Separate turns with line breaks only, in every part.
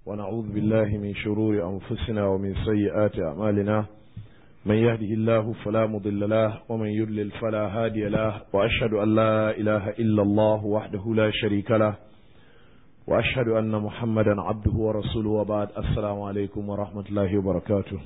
ونعوذ بالله من شرور أنفسنا ومن سيئات أعمالنا من يهده الله فلا مضل له ومن يضلل فلا هادي له وأشهد أن لا إله إلا الله وحده لا شريك له وأشهد أن محمدا عبده ورسوله وبعد السلام عليكم ورحمة الله وبركاته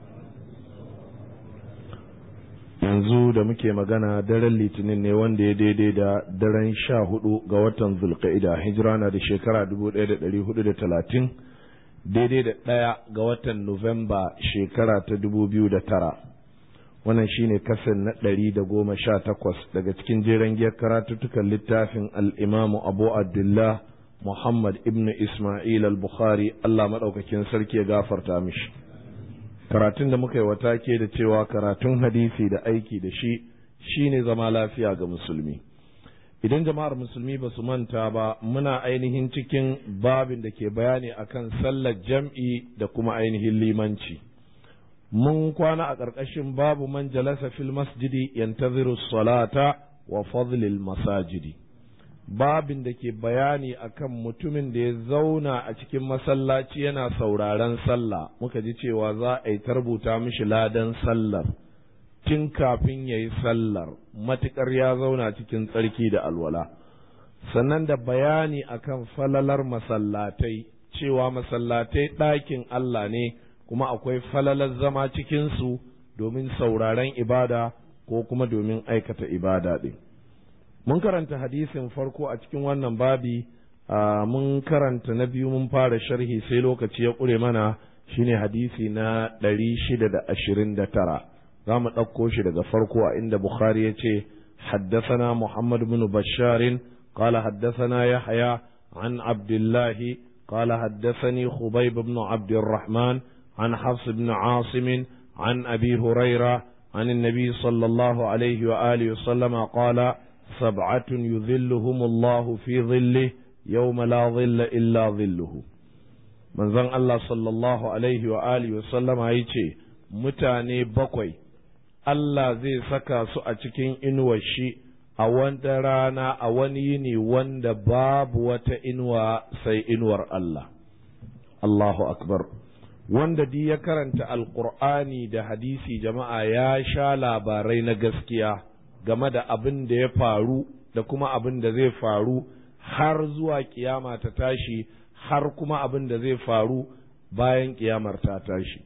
yanzu da muke magana daren litinin ne wanda ya daidai da daren sha hudu ga watan zulka'ida hijira na da shekara dubu ɗaya da ɗari hudu da talatin daidai da ɗaya ga watan nuwamba shekara ta dubu biyu da tara wannan shine kasan na ɗari da goma sha takwas daga cikin jeren giyar karatuttukan littafin al'imamu abu abdullah muhammad ibn ismail al-bukhari allah maɗaukakin sarki ya gafarta mishi karatun da muka yi wata ke da cewa karatun hadisi da aiki da shi shine zama lafiya ga musulmi idan jama'ar musulmi ba su manta ba muna ainihin cikin babin da ke bayani akan sallar jam'i da kuma ainihin limanci mun kwana a ƙarƙashin babu man jalasa fil masjidi yantaziru salata wa fadlil masajidi babin da ke bayani akan mutumin da ya zauna a cikin masallaci yana sauraren sallah muka ji cewa za a yi tarbuta mishi ladan sallar tun kafin ya yi sallar matuƙar ya zauna cikin tsarki da alwala sannan da bayani akan falalar masallatai cewa masallatai ɗakin Allah ne kuma akwai falalar zama cikinsu domin sauraren ibada ko kuma domin aikata ibada ɗin. mun karanta hadisin farko a cikin wannan babi mun karanta na biyu mun fara sharhi sai lokaci ya ƙure mana shine hadisi na ɗari shida da ashirin da tara za mu ɗauko shi daga farko a inda bukhari ya ce حدثنا محمد بن بشار قال حدثنا يحيى عن عبد الله قال حدثني خبيب بن عبد الرحمن عن حفص بن عاصم عن أبي هريرة عن النبي صلى الله عليه وآله وسلم قال سبعة يذلهم الله في ظله يوم لا ظل إلا ظله من زن الله صلى الله عليه وآله وسلم يce mutane bakwai Allah zai saka su a cikin inuwar shi a wanda rana a wani yini wanda babu wata inuwa sai inuwar Allah Allahu akbar wanda di ya karanta alkur'ani da hadisi jama'a ya sha labarai na gaskiya game da abin da ya faru da kuma abin da zai faru har zuwa kiyama ta tashi har kuma abin da zai faru bayan kiyamar ta tashi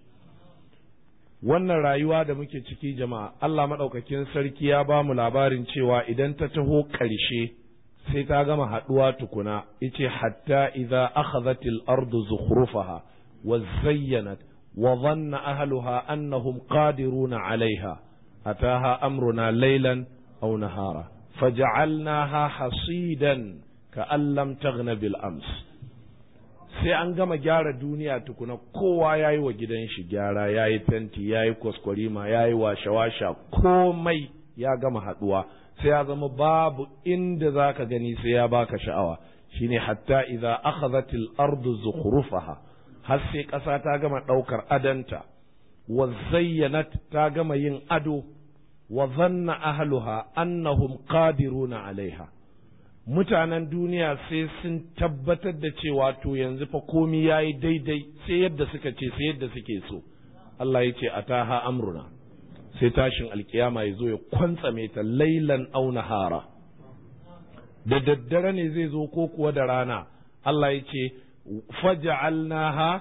wannan rayuwa da muke ciki jama'a Allah maɗaukakin sarki ya ba mu labarin cewa idan ta taho ƙarshe sai ta gama haɗuwa tukuna ice hatta idza akhadhatil ardu zukhrufaha wa zayyanat wa dhanna ahluha annahum qadiruna 'alayha أتاها أمرنا ليلا أو نهارا فجعلناها حصيدا كأن لم تغن بالأمس sai an gama gyara duniya tukuna kowa ya yi wa gidan shi gyara ya yi fenti ya yi kwaskwarima ya yi washe-washa komai ya gama haɗuwa sai ya zama babu inda za ka gani sai ya baka sha'awa shine hatta idza akhadhatil ardu zukhrufaha har sai ƙasa ta gama ɗaukar adanta wa zayyanat ta gama yin ado wa zanna ahluha annahum qadiruna alaiha mutanen duniya sai sun tabbatar da cewa to yanzu fa komi yayi daidai sai yadda suka ce sai yadda suke so Allah ya ce ataha amruna sai tashin alkiyama ya zo ya kwantsame ta lailan au nahara da daddare ne zai zo ko kuwa da rana Allah ya ce faja'alnaha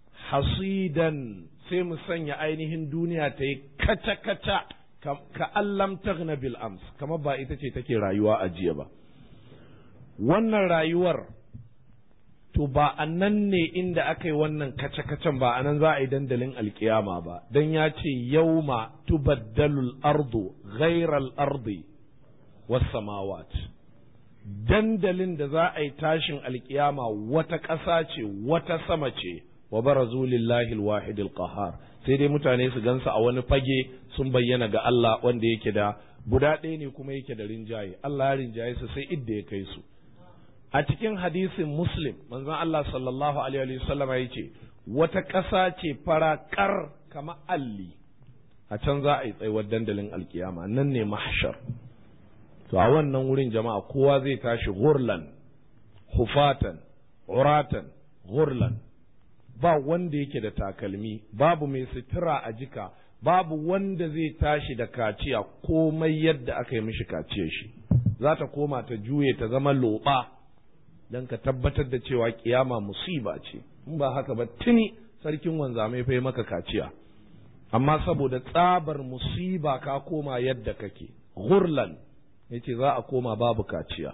hasidan sai mu sanya ainihin duniya ta yi kaca-kaca ka allam taghna bil ams kamar ba ita ce take rayuwa a jiya ba wannan rayuwar to ba a nan ne inda aka yi wannan kace-kacen ba a nan za a yi dandalin alkiyama ba don ya ce yauma tubaddalul ardu ghairal ardi was samawat dandalin da za a yi tashin alkiyama wata ƙasa ce wata sama ce wa barazu lillahi alwahid alqahar sai dai mutane su gansa a wani fage sun bayyana ga Allah wanda yake da guda ɗaya ne kuma yake da rinjaye Allah ya rinjaye su sai idda ya kai su a cikin hadisin muslim manzon Allah sallallahu alaihi wasallam ya ce wata ƙasa ce farakar kama alli a can za a yi tsayuwar dandalin alkiyama nan ne mahshar to a wannan wurin jama'a kowa zai tashi gurlan hufatan uratan gurlan ba wanda yake da takalmi babu mai sutura a jika babu wanda zai tashi da kaciya komai yadda aka yi mishi kaciya shi za ta koma ta juye ta zama loɓa don ka tabbatar da cewa kiyama musiba ce in ba haka ba tuni sarkin wanzamai fa maka kaciya amma saboda tsabar musiba ka koma yadda kake gurlan yace za a koma babu kaciya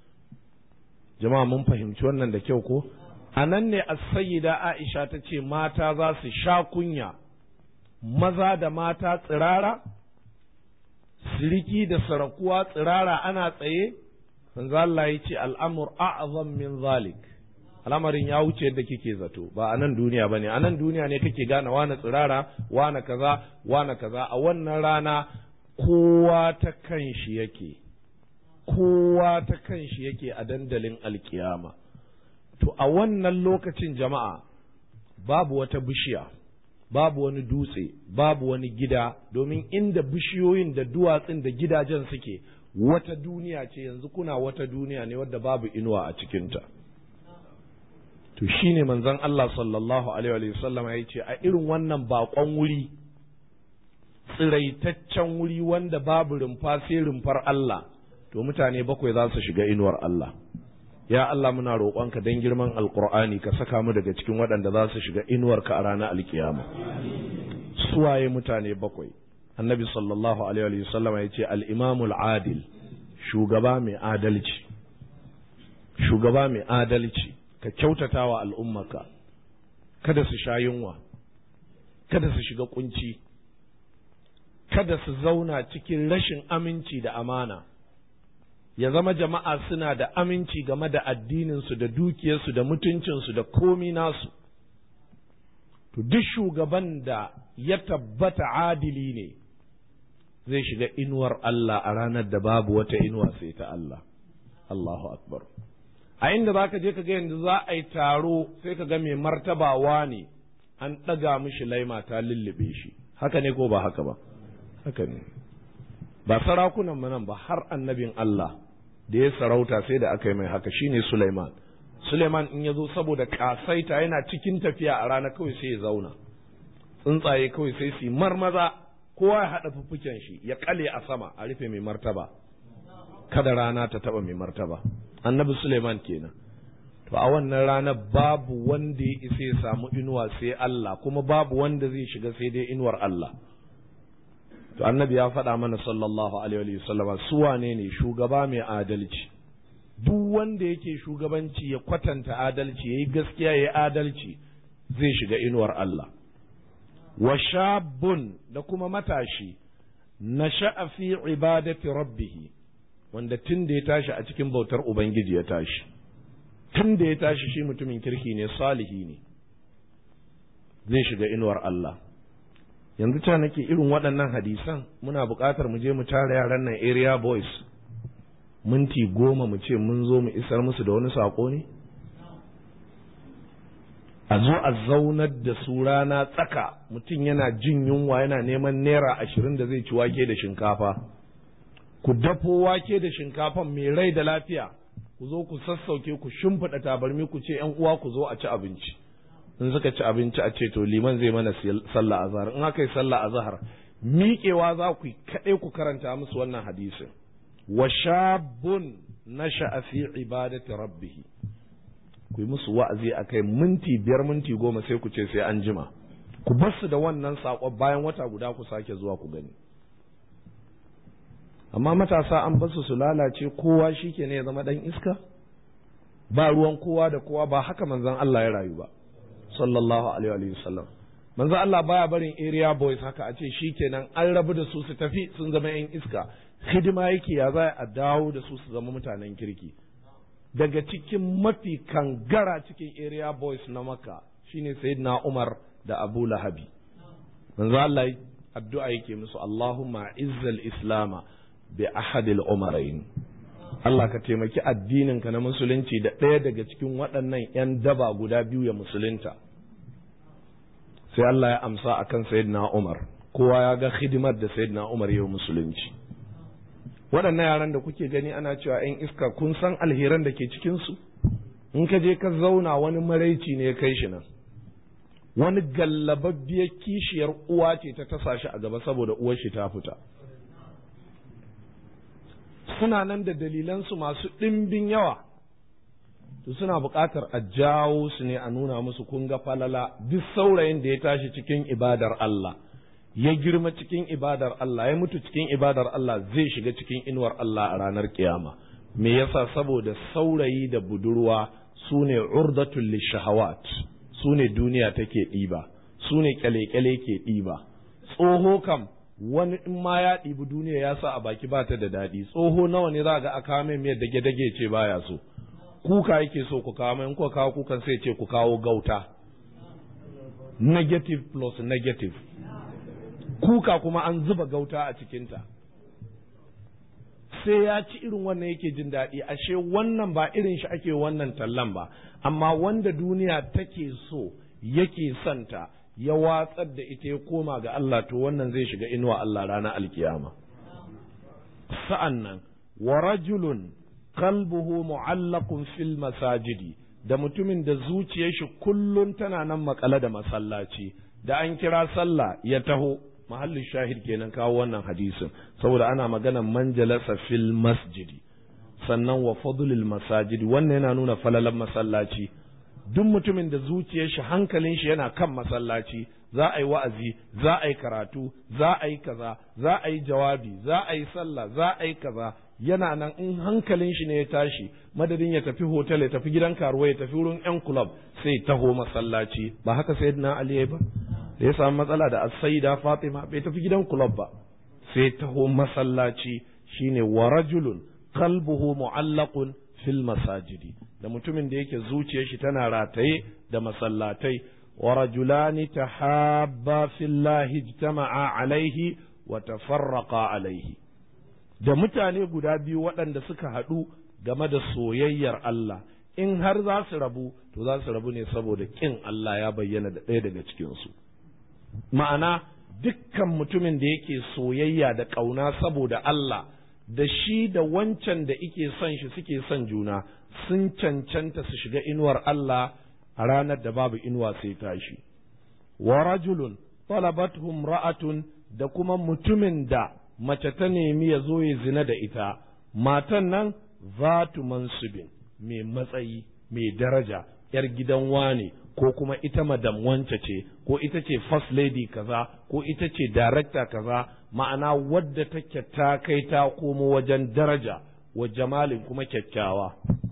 jama'a mun fahimci wannan da kyau ko a nan ne as-sayyida Aisha ta ce mata za su sha kunya maza da mata tsirara siriki da sarakuwa tsirara ana tsaye manzo Allah ya ce al'amur a'zam min zalik al'amarin ya wuce yadda kike zato ba a nan duniya bane a nan duniya ne kake gane wane tsirara wane kaza wane kaza a wannan rana kowa ta kanshi yake kowa ta kanshi yake a dandalin alkiyama to a wannan lokacin jama'a babu wata bishiya babu wani dutse babu wani gida domin inda bishiyoyin da duwatsun da gidajen suke wata duniya ce yanzu kuna wata duniya ne wadda babu inuwa a cikinta to shine manzon Allah sallallahu alaihi wasallam ya ce a irin wannan bakon wuri tsiraitaccen wuri wanda babu rumfa sai rumfar Allah to mutane bakwai za su shiga inuwar Allah ya Allah muna roƙonka don girman alƙur'ani ka saka mu daga cikin waɗanda za su shiga inuwarka a ranar alkiyama suwaye mutane bakwai annabi sallallahu alaihi wasallam ya ce al-imamul adil shugaba mai adalci shugaba mai adalci ka kyautata wa al'ummaka kada su sha yunwa kada su shiga kunci kada su zauna cikin rashin aminci da amana ya zama jama'a suna da aminci game da addininsu da dukiyarsu da mutuncinsu da komi nasu to duk shugaban da ya tabbata adili ne zai shiga inuwar Allah a ranar da babu wata inuwa sai ta Allah Allahu akbar a inda za ka je ka ga yanzu za a yi taro sai ka ga mai martabawa ne an ɗaga mishi laima ta lullube shi haka ne ko ba haka ba haka ne ba sarakunan nan ba har annabin Allah da ya sarauta sai da aka yi mai haka shine Sulaiman Sulaiman in ya zo saboda kasaita yana cikin tafiya a rana kawai sai ya zauna tsuntsaye kawai sai su marmaza kowa ya haɗa fuffuken shi ya kale a sama a rufe mai martaba kada rana ta taba mai martaba annabi Suleiman kenan to a wannan rana babu wanda ya isa ya samu inuwa sai Allah kuma babu wanda zai shiga sai dai inuwar Allah to annabi ya faɗa mana sallallahu alaihi wa sallama su wane ne shugaba mai adalci duk wanda yake shugabanci ya kwatanta adalci yayi gaskiya yayi adalci zai shiga inuwar Allah wa shabun da kuma matashi nasha'a fi ibadati rabbih wanda tun da ya tashi a cikin bautar ubangiji ya tashi tun da ya tashi shi mutumin kirki ne salihi ne zai shiga inuwar Allah yanzu ta nake irin waɗannan hadisan muna buƙatar mu je mu tara yaran nan area boys minti goma mu ce mun zo mu isar musu da wani saƙo ne a zo a zaunar da su rana tsaka mutum yana jin yunwa yana neman naira ashirin da zai ci wake da shinkafa ku dafo wake da shinkafan mai rai da lafiya ku zo ku sassauke ku shimfiɗa tabarmi ku ce yan uwa ku zo a ci abinci in suka ci abinci a ce to liman zai mana sallah azhar in aka yi sallah azhar miƙewa za ku kaɗai ku karanta musu wannan hadisin wa shabun nasha'a fi ibadati rabbih ku yi musu wa'azi a kai minti biyar minti goma sai ku ce sai an jima ku bar su da wannan saƙon bayan wata guda ku sake zuwa ku gani amma matasa an basu su lalace kowa shi ke ne ya zama ɗan iska ba ruwan kowa da kowa ba haka manzon Allah ya rayu ba sallallahu alaihi wa sallam manzon Allah baya barin area boys haka a ce shi kenan an rabu da su su tafi sun zama yan iska hidima yake ya za a dawo da su su zama mutanen kirki daga cikin mafi kangara cikin area boys na maka shine sayyidina Umar da Abu Lahabi manzo Allah addu'a yake musu Allahumma izzal islama bi ahadil umarain Allah ka taimaki addininka na musulunci da ɗaya daga cikin waɗannan 'yan daba guda biyu ya musulunta sai Allah ya amsa akan sayyidina Umar kowa ya ga hidimar da sayyidina Umar ya musulunci waɗannan yaran da kuke gani ana cewa 'yan iska kun san alheran da ke cikinsu in ka je ka zauna wani maraici ne ya kai shi nan wani gallababbiyar kishiyar uwa ce ta tasa shi a gaba saboda uwar shi ta fita suna nan da dalilansu masu ɗimbin yawa to suna buƙatar a jawo su ne a nuna musu kun ga falala duk saurayin da ya tashi cikin ibadar Allah ya girma cikin ibadar Allah ya mutu cikin ibadar Allah zai shiga cikin inuwar Allah a ranar kiyama me yasa saboda saurayi da budurwa su ne urdatul lishahawat su ne duniya take ɗiba su ne kyale-kyale ke ɗiba tsoho kam wani in ma ya ɗibi duniya ya sa a baki ba ta da daɗi tsoho nawa ne za ga a kawo mai miyar dage-dage ce baya so kuka yake so ku kawo mai in kuka kawo kukan sai ce ku kawo gauta negative plus negative kuka kuma an zuba gauta a cikinta sai ya ci irin wannan yake jin daɗi ashe wannan ba irin shi ake wannan tallan ba amma wanda duniya take so yake santa ya watsar da ita ya koma ga Allah to wannan zai shiga inuwa Allah ranar alkiyama sa'an nan wa rajulun qalbuhu mu'allaqun fil masajidi da mutumin da zuciyar shi kullun tana nan makale da masallaci da an kira sallah ya taho mahallin shahid kenan kawo wannan hadisin saboda ana magana manjalasa fil masjidi sannan wa fadlil masajidi wannan yana nuna falalan masallaci duk mutumin da zuciyar shi hankalin shi yana kan masallaci za a yi wa'azi za a yi karatu za a yi kaza za a yi jawabi za a yi sallah za a yi kaza yana nan in hankalin shi ne ya tashi madadin ya tafi hotel ya tafi gidan karuwa ya tafi wurin yan club sai taho masallaci ba haka sayyidina ali ba da ya samu matsala da as-sayyida fatima bai tafi gidan club ba sai taho masallaci shine wa rajulun qalbuhu mu'allaqun fil masajidi da mutumin da yake zuciyar shi tana rataye da masallatai wa rajulani tahabba fillahi ijtama'a alaihi wa tafarraqa alaihi da mutane guda biyu waɗanda suka haɗu game da soyayyar Allah in har za su rabu to za su rabu ne saboda ƙin Allah ya bayyana da ɗaya daga cikinsu ma'ana dukkan mutumin da yake soyayya da ƙauna saboda Allah da shi da wancan da ike son shi suke son juna sun cancanta su shiga inuwar Allah a ranar da babu inuwa sai tashi wa rajulun talabatuhum ra'atun da kuma mutumin da mace ta nemi ya zo ya zina da ita matan nan zatu mansubin mai matsayi mai daraja yar gidan wane ko kuma ita madam wance ce ko ita ce first lady kaza ko ita ce director kaza ma'ana wadda take ta kai ta komo wajen daraja wa jamalin kuma kyakkyawa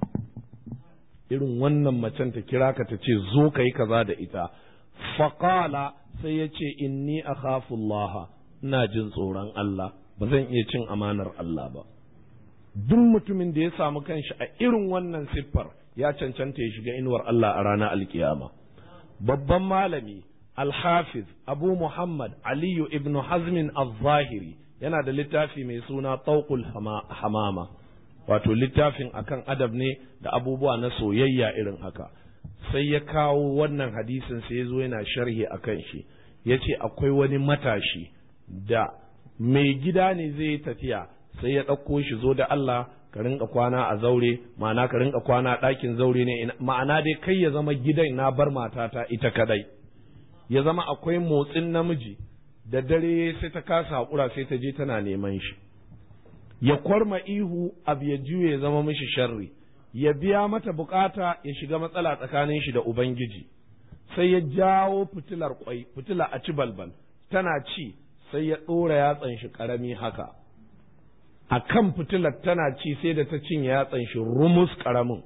irin wannan macen ta kira ka ta ce zo ka yi kaza da ita faƙala sai ya ce inni akhafullaha ina jin tsoron Allah ba zan iya cin amanar Allah ba duk mutumin da ya samu kanshi a irin wannan siffar ya cancanta ya shiga inuwar Allah a ranar alkiyama babban malami alhafiz abu muhammad aliyu ibnu hazmin al-zahiri yana da littafi mai suna tauqul hamama wato littafin akan adab ne da abubuwa na soyayya irin haka sai ya kawo wannan hadisin sai ya zo yana sharhi akan shi ya ce akwai wani matashi da mai gida ne zai yi tafiya sai ya ɗauko shi zo da Allah ka rinka kwana a zaure ma'ana ka rinka kwana a ɗakin zaure ne ma'ana dai kai ya zama gidan na bar matata ita kadai ya zama akwai motsin namiji da dare sai ta kasa haƙura sai ta je tana neman shi ya kwarma ihu abu ya juye ya zama mishi sharri ya biya mata bukata ya shiga matsala tsakanin shi da ubangiji sai ya jawo fitilar kwai fitila a ci balbal tana ci sai ya ɗora yatsan shi ƙarami haka a kan fitilar tana ci sai da ta cinye yatsan shi rumus ƙaramin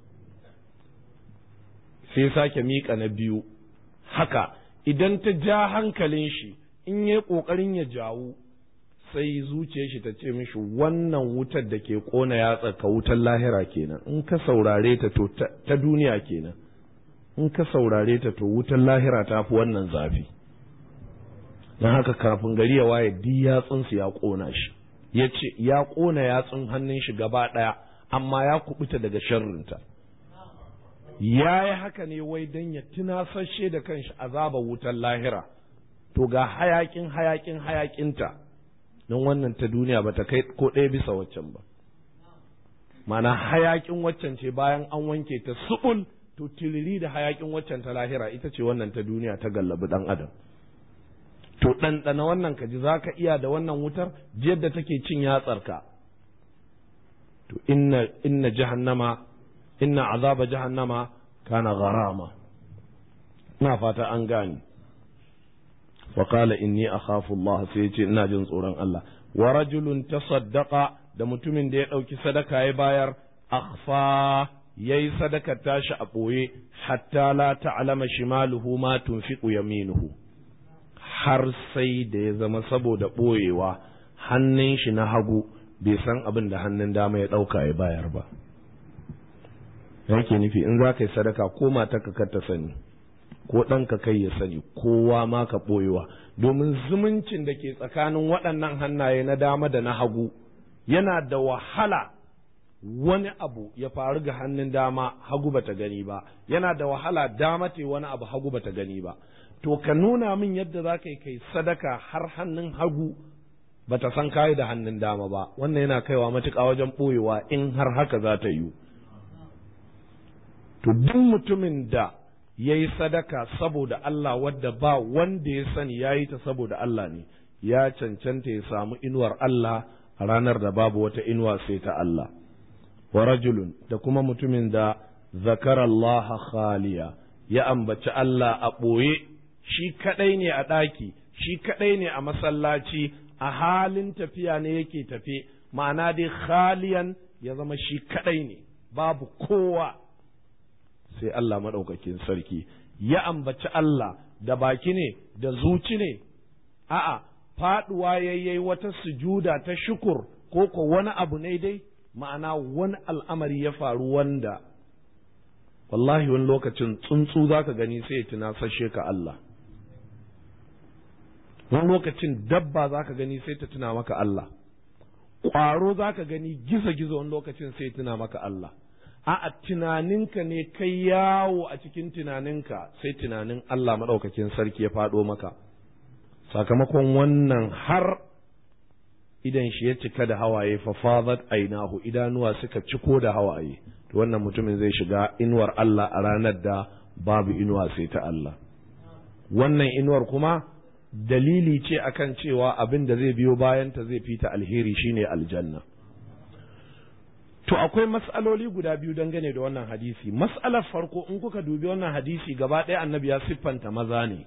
sai sake miƙa na biyu haka idan ta ja hankalin shi in ya ƙoƙarin ya jawo sai zuciyar shi ta ce mishi wannan wutar da ke ƙona yatsa ka wutar lahira kenan in ka saurare ta to ta duniya kenan in ka saurare ta to wutar lahira ta fi wannan zafi don haka kafin gari ya waye duk yatsunsu ya ƙona shi ya ce ya ƙona yatsun hannun shi gaba ɗaya amma ya kubuta daga sharrinta ya yi haka ne wai don ya tunasashe da kanshi azaba wutar lahira to ga hayakin hayakin hayakinta don wannan ta duniya ba ta kai ko ɗaya bisa waccan ba mana hayakin waccan ce bayan an wanke ta subul to tiriri da hayakin waccan ta lahira ita ce wannan ta duniya ta gallabi dan adam to ɗanɗana wannan ka ji za ka iya da wannan wutar yadda take cin yatsarka to inna inna jahannama inna azaba jahannama kana gharama na fata an gane wa qala inni akhafu Allah sai ya ce ina jin tsoron Allah wa rajulun tasaddaqa da mutumin da ya ɗauki sadaka ya bayar akhfa yayi sadaka tashi a ɓoye hatta la ta'lama shimaluhu ma tunfiqu yaminuhu har sai da ya zama saboda ɓoyewa hannun shi na hagu bai san abin da hannun dama ya ɗauka ya bayar ba yake nufi in za ka yi sadaka ko mata ka ta sani ko ɗanka kai ya sani kowa ma ka ɓoyewa domin zumuncin da ke tsakanin waɗannan hannaye na dama da na hagu yana da wahala wani abu ya faru ga hannun dama hagu bata gani ba yana da wahala dama te wani abu hagu bata gani ba to ka nuna min yadda za ka yi kai sadaka har hannun hagu bata san kayi da hannun dama ba wannan yana kaiwa matuƙa wajen ɓoyewa in har haka za ta yiwu to duk mutumin da ya yi sadaka saboda Allah wadda ba wanda ya sani ya yi ta saboda Allah ne ya cancanta ya samu inuwar Allah a ranar da babu wata inuwa sai ta Allah wa rajulun da kuma mutumin da zakara Allah khaliya ya ambaci Allah a ɓoye shi kaɗai ne a ɗaki shi kaɗai ne a masallaci a halin tafiya ne yake tafe ma'ana dai khaliyan ya zama shi kaɗai ne babu kowa sai Allah maɗaukakin sarki ya ambaci Allah da baki ne da zuci ne a'a faɗuwa yayyai wata sujuda ta shukur ko ko wani abu ne dai ma'ana wani al'amari ya faru wanda wallahi wani lokacin tsuntsu za ka gani sai ya tunasashe ka Allah wani lokacin dabba za ka gani sai ta tuna maka Allah ƙwaro za ka gani gizo-gizo wani lokacin sai tuna maka Allah a tunaninka ne kai yawo a cikin tunaninka sai tunanin Allah maɗaukakin sarki ya faɗo maka sakamakon wannan har idan shi ya cika da hawaye fa fadat ainahu idanuwa suka ciko da hawaye to wannan mutumin zai shiga inuwar Allah a ranar da babu inuwa sai ta Allah wannan inuwar kuma dalili ce akan cewa abin da zai biyo bayanta zai fita alheri shine aljanna To akwai mas'aloli guda biyu dangane da wannan hadisi. Mas'alar farko in kuka dubi wannan hadisi gaba ɗaya annabi ya siffanta maza ne.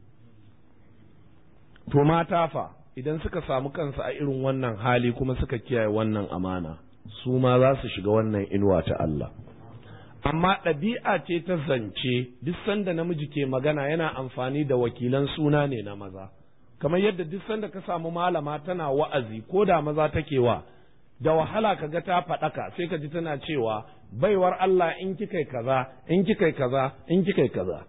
To mata fa idan suka samu kansu a irin wannan hali kuma suka kiyaye wannan amana, su ma za su shiga wannan inuwa ta Allah. Amma ɗabi'a ce ta zance duk sanda namiji ke magana yana amfani da wakilan suna ne na maza. Kamar yadda duk sanda ka samu malama tana wa'azi ko da maza take wa da wahala ka ga ta faɗaka sai ka ji tana cewa baiwar Allah in kikai kaza in kikai kaza in kikai kaza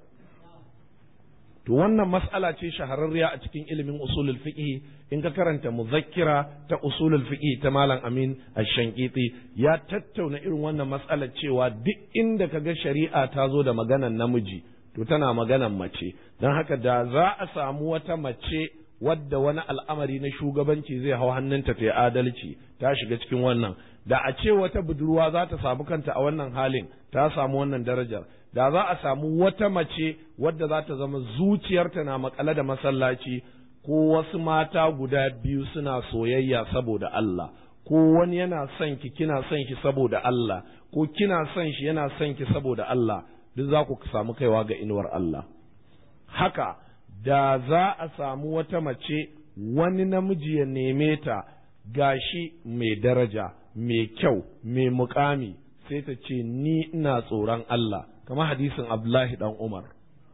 to wannan mas'ala ce shahararriya a cikin ilimin usulul fiqh in ka karanta muzakkira ta usulul fiqh ta malam Amin Ash-Shankiti ya tattauna irin wannan mas'alar cewa duk inda ka ga shari'a ta zo da maganan namiji to tana maganan mace don haka da za a samu wata mace wadda wani al'amari na shugabanci zai hau hannunta ta yi adalci ta shiga cikin wannan da a ce wata budurwa za ta samu kanta a wannan halin ta samu wannan darajar da za a samu wata mace wadda za ta zama zuciyarta na makale da masallaci ko wasu mata guda biyu suna soyayya saboda Allah ko wani yana son ki kina son shi saboda Allah ko kina son shi yana son ki saboda Allah duk za ku samu kaiwa ga inuwar Allah haka da za a samu wata mace wani namiji ya neme ta gashi mai daraja mai kyau mai mukami sai ta ce ni ina tsoron Allah kamar hadisin Abdullahi dan Umar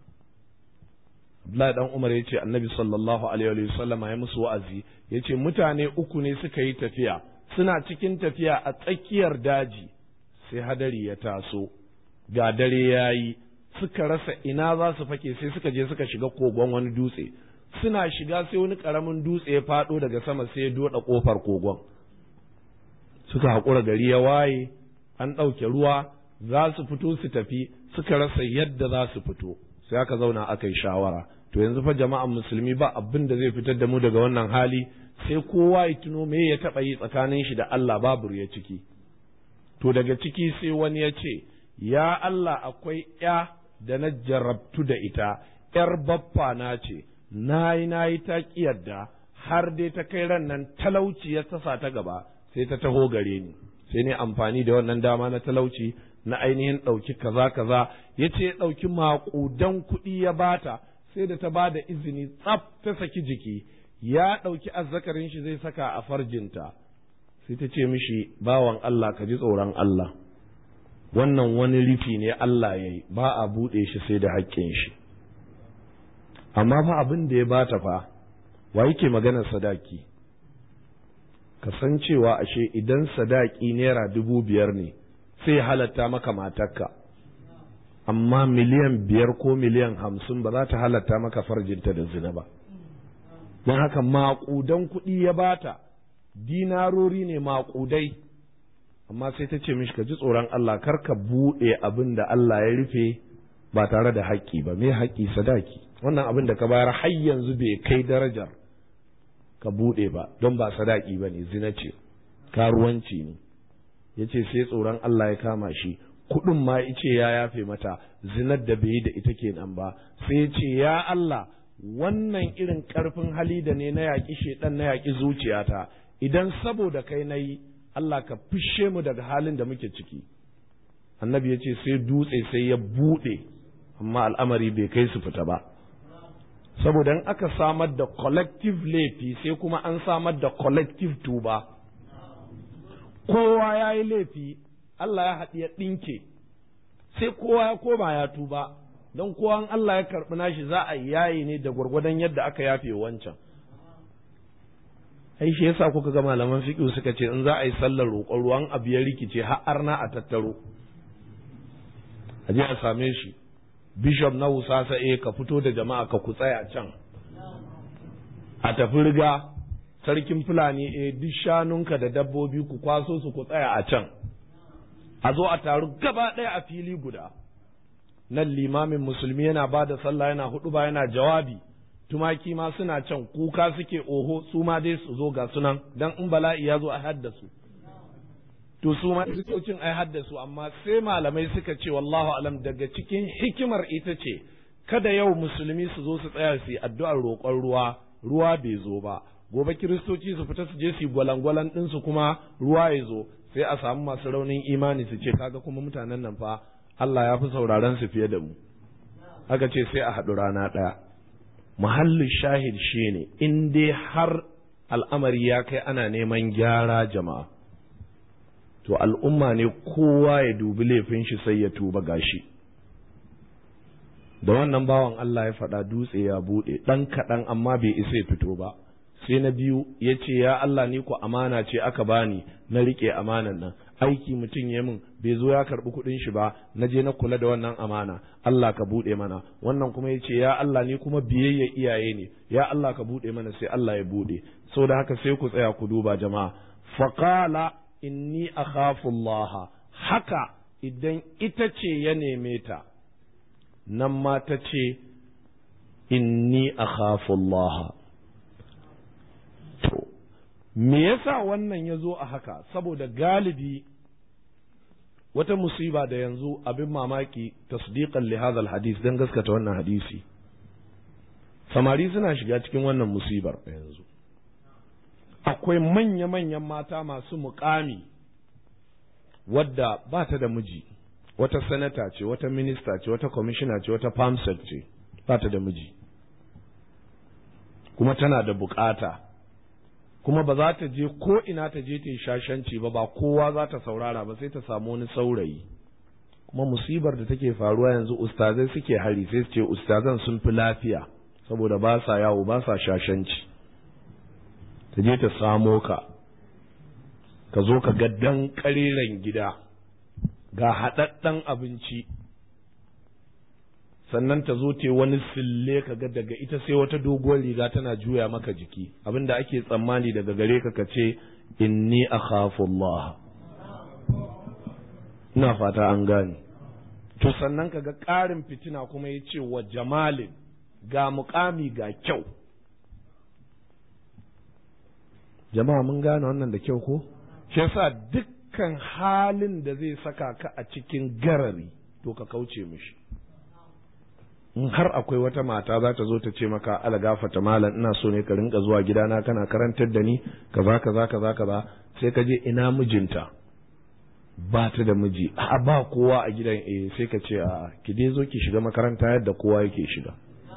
Abdullahi dan Umar ya ce annabi sallallahu alaihi wa sallama ya musu wa'azi ya ce mutane uku ne suka yi tafiya suna cikin tafiya a tsakiyar daji sai hadari ya taso ga dare ya yi suka rasa ina za su fake sai suka je suka shiga kogon wani dutse suna shiga sai wani karamin dutse ya faɗo daga sama sai ya doda ƙofar kogon suka haƙura gari ya waye an ɗauke ruwa za su fito su tafi suka rasa yadda za su fito sai aka zauna aka yi shawara to yanzu fa jama'an musulmi ba abin da zai fitar da mu daga wannan hali sai kowa ya tuno me ya taɓa yi tsakanin shi da Allah babu ya ciki to daga ciki sai wani ya ce ya Allah akwai ya da na jarabtu da ita ‘yar baffa na ce na yi na yi ta yadda har dai ta kai ran nan talauci ya sasa ta gaba sai ta taho gare ni sai ne amfani da wannan dama na talauci na ainihin ɗauki kaza kaza ya ce ya ɗauki maƙudan kuɗi ya bata sai da ta ba da izini tsaf ta saki jiki ya ɗauki azzakarin shi zai saka a farjinta sai ta ce mishi bawan Allah ka ji tsoron Allah wannan wani rufi ne Allah ya yi ba a buɗe shi sai da haƙƙin shi amma fa abin da ya bata fa wa yake maganar sadaki ka san cewa ashe idan sadaki naira dubu biyar ne sai halatta maka matarka amma miliyan biyar ko miliyan hamsin ba za ta halatta maka farjinta da zina ba don haka maƙudan kuɗi ya bata dinarori ne maƙudai amma sai ta ce mishi ka ji tsoron Allah kar ka buɗe abin da Allah ya rufe ba tare da haƙƙi ba me haƙƙi sadaki wannan abin da ka bayar har yanzu bai kai darajar ka buɗe ba don ba sadaki ba ne zina ce karuwanci ne ya ce sai tsoron Allah ya kama shi kuɗin ma ice ya yafe mata zinar da bai yi da ita kenan ba sai ya ce ya Allah wannan irin ƙarfin hali da ne na yaƙi shaiɗan na yaƙi zuciyata idan saboda kai na yi Allah ka fishe mu daga halin da muke ciki annabi ya ce sai dutse sai ya buɗe amma al'amari bai kai su fita ba saboda in aka samar da collective laifi sai kuma an samar da collective tuba kowa ya yi laifi Allah ya haɗi ya ɗinke sai kowa ya koma ya tuba don kowa Allah ya karɓi nashi za a yayi ne da gwargwadon yadda aka yafe wancan ai shi yasa kuka ga malaman fiqh suka ce in za a yi sallar roƙon ruwan abu ya rikice har arna a tattaro a je a same shi bishop na wusasa eh ka fito da jama'a ka ku tsaya can a tafi riga sarkin fulani eh duk shanunka da dabbobi ku kwaso su ku tsaya a can a zo a taru gaba ɗaya a fili guda nan limamin musulmi yana ba da sallah yana hudu ba yana jawabi tumaki ma suna can kuka suke oho su ma dai su zo ga sunan dan in bala'i ya zo a haddasu to su ma likitocin ai haddasu amma sai malamai suka ce wallahu alam daga cikin hikimar ita ce kada yau musulmi su zo su tsaya su yi addu'ar roƙon ruwa ruwa bai zo ba gobe kiristoci su fita su je su yi gwalangwalan ɗinsu kuma ruwa ya zo sai a samu masu raunin imani su ce kaga kuma mutanen nan fa Allah ya fi sauraron su fiye da mu aka ce sai a haɗu rana ɗaya muhallin shahid shine in dai har al'amari ya kai ana neman gyara jama'a to al'umma ne kowa ya dubi laifin shi sai ya tuba gashi da wannan bawan Allah ya faɗa dutse ya buɗe ɗan kaɗan amma bai isa ya fito ba sai na biyu ya ce ya Allah ni ku amana ce aka bani na riƙe amanan nan aiki mutum ya min bai zo ya karɓi kuɗin shi ba na je na kula da wannan amana Allah ka buɗe mana wannan kuma ya ce ya Allah ni kuma biyayya iyaye ne ya Allah ka buɗe mana sai Allah ya buɗe sau da haka sai ku tsaya ku duba jama'a faqala inni akhafu Allah haka idan ita ce ya neme ta nan ma ta ce inni akhafu Allah to me yasa wannan ya zo a haka saboda galibi wata musiba da yanzu abin mamaki tasdiqan li hadha hadis dan gaskata wannan hadisi samari suna shiga cikin wannan musibar yanzu akwai manya-manyan mata masu mukami wadda ba ta da miji wata sanata ce wata minista ce wata kwamishina ce wata famsec ce ba ta da miji kuma tana da bukata kuma ba za ta je ko ina ta je ta yi shashanci ba ba kowa za ta saurara ba sai ta samu wani saurayi kuma musibar da take faruwa yanzu ustazai suke hari sai su ce ustazan sun fi lafiya saboda ba sa yawo ba sa shashanci ta je ta samo ka ka zo ka ga dan ƙariran gida ga haɗaɗɗen abinci sannan ta zo te wani sille ka ga daga ita sai wata doguwar riga tana juya maka jiki abinda ake tsammani daga gare ka ka ce inni akhafu Allah ina fata an gane to sannan ka ga ƙarin fitina kuma ya ce wa jamalin ga mukami ga kyau jama'a mun gane wannan da kyau ko shi yasa duk dukkan halin da zai saka ka a cikin garari to ka kauce mishi in har akwai wata mata za ta zo ta ce maka algafata malam ina so ne ka rinka zuwa gidana kana karantar da ni kaza kaza kaza kaza sai ka je ina mijinta ba ta da miji a ba kowa a gidan eh sai ka ce a ki dai zo ki shiga makaranta yadda kowa yake shiga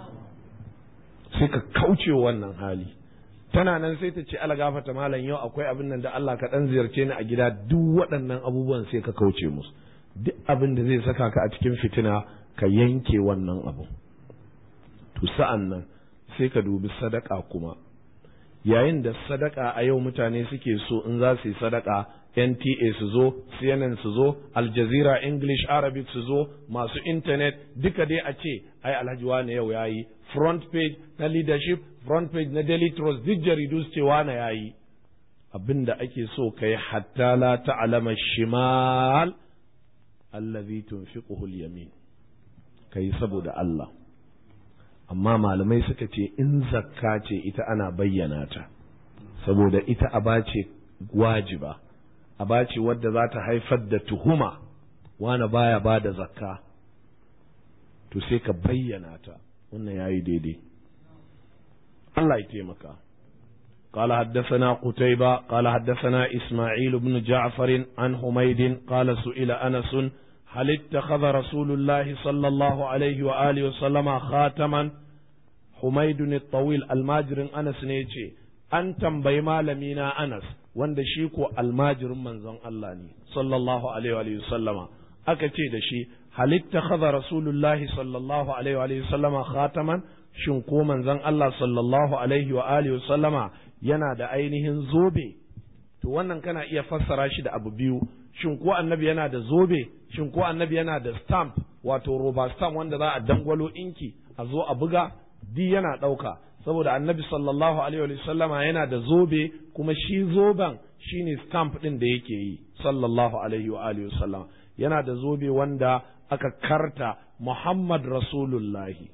sai ka kauce wannan hali tana nan sai ta ce ala gafata malam yau akwai abin nan da Allah ka dan ziyarce ni a gida duk waɗannan abubuwan sai ka kauce musu duk abin da zai saka ka a cikin fitina ka yanke wannan abu to sa'an nan sai ka dubi sadaka kuma yayin da sadaka a yau mutane suke so in za su yi sadaka NTA su zo, CNN su zo, Al Jazeera English Arabic su zo, masu intanet duka dai a ce, ai Alhaji wane yau yayi front page na leadership, front page na Daily Trust duk jaridu su ce wane yayi. Abin da ake so ka yi hatta la ta'lama shimal allazi tunfiquhu al-yamin. Kai saboda Allah. Amma malamai suka ce in zakka ce ita ana bayyana ta. Saboda ita aba ce wajiba. aba ce wadda za ta haifar da tuhuma wani baya ba da zakka to sai ka bayyana ta wannan yayi daidai Allah ya taimaka قال حدثنا قتيبة قال حدثنا إسماعيل بن جعفر عن حميد قال سئل أنس هل اتخذ رسول الله صلى الله عليه وآله وسلم خاتما حميد الطويل الماجر أنس نيتي أن تنبي مالمينا أنس wanda shi ko almajirin manzon Allah ne sallallahu alaihi wa sallama aka ce da shi halitta khadha rasulullahi sallallahu alaihi wa sallama khataman shin ko manzon Allah sallallahu alaihi wa alihi sallama yana da ainihin zobe to wannan kana iya fassara shi da abu biyu shin ko annabi yana da zobe shin ko annabi yana da stamp wato roba stamp wanda za a dangwalo inki a zo a buga di yana ɗauka saboda annabi sallallahu alaihi wa sallama yana da zobe kuma shi zoben shine stamp ɗin da yake yi sallallahu alaihi wa alihi sallam yana da zobe wanda aka karta Muhammad Rasulullahi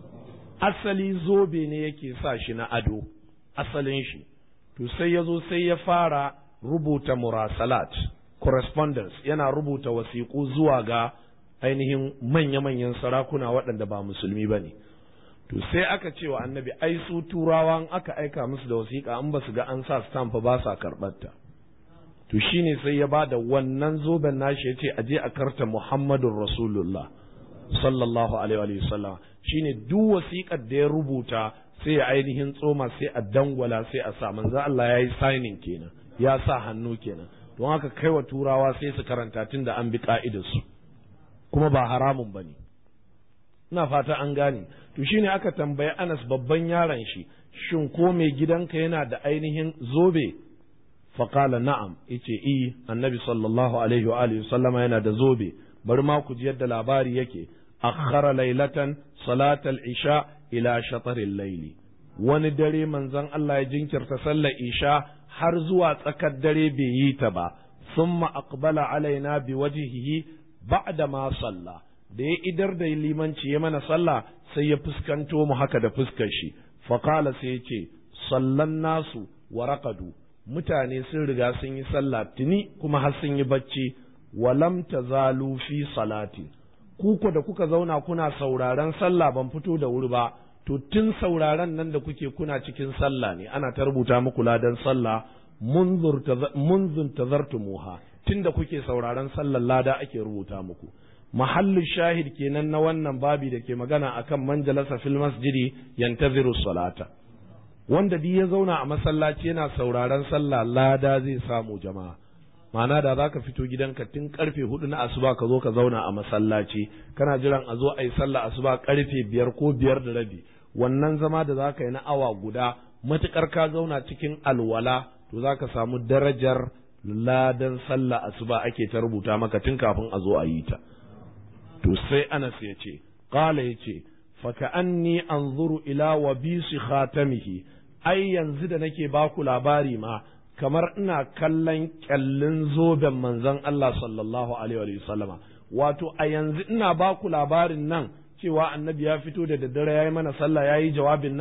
asali zobe ne yake sa shi na ado asalin shi to sai ya zo sai ya fara rubuta murasalat correspondence yana rubuta wasiƙu zuwa ga ainihin manya-manyan sarakuna waɗanda ba musulmi ba ne to sai aka ce wa annabi ai su turawan aka aika musu da wasiƙa an ba su ga an sa stamp ba sa karɓarta to shine sai ya bada wannan zoben nashi ya ce a je a karta muhammadun rasulullah sallallahu alaihi wa sallam shine duk wasiƙar da ya rubuta sai ya ainihin tsoma sai a dangwala sai a sa manzo Allah ya yi signing kenan ya sa hannu kenan don haka kai wa turawa sai su karanta tun da an bi ka'idarsu kuma ba haramun ba ne ina fata an gane to shine aka tambayi Anas babban yaron shi shin ko mai gidanka yana da ainihin zobe faqala na'am yace i annabi sallallahu alaihi wa alihi sallama yana da zobe bari ma ku ji yadda labari yake akhara laylatan salatal isha ila shataril layli wani dare manzon Allah ya jinkirta sallar isha har zuwa tsakar dare bai yi ta ba summa aqbala alaina biwajhihi ba'da ma salla da ya idar da limanci ya mana sallah sai ya fuskanto mu haka da fuskar shi faqala sai ya ce sallan nasu wa raqadu mutane sun riga sun yi sallah tuni kuma har sun yi bacci walam tazalu fi salati ku ko da kuka zauna kuna sauraron sallah ban fito da wuri ba to tun sauraron nan da kuke kuna cikin sallah ne ana ta rubuta muku ladan sallah munzun tazartumuha tun da kuke sauraron sallar lada ake rubuta muku mahallin shahid kenan na wannan babi da ke magana akan manjalasa fil masjidi yantaziru salata wanda duk ya zauna a masallaci yana sauraron sallah lada zai samu jama'a ma'ana da za ka fito gidanka tun karfe hudu na asuba ka zo ka zauna a masallaci kana jiran a zo a yi sallah asuba karfe biyar ko biyar da rabi wannan zama da za ka yi na awa guda matukar ka zauna cikin alwala to za ka samu darajar ladan sallah asuba ake ta rubuta maka tun kafin a zo a yi ta to sai anas ya ce qala ya ce faka anni anzuru ila wa bisi khatamihi ai yanzu da nake baku labari ma kamar ina kallon kyallin zoben manzon Allah sallallahu alaihi wa sallama wato a yanzu ina ba ku labarin nan cewa annabi ya fito da daddare ya yi mana sallah ya yi jawabin nan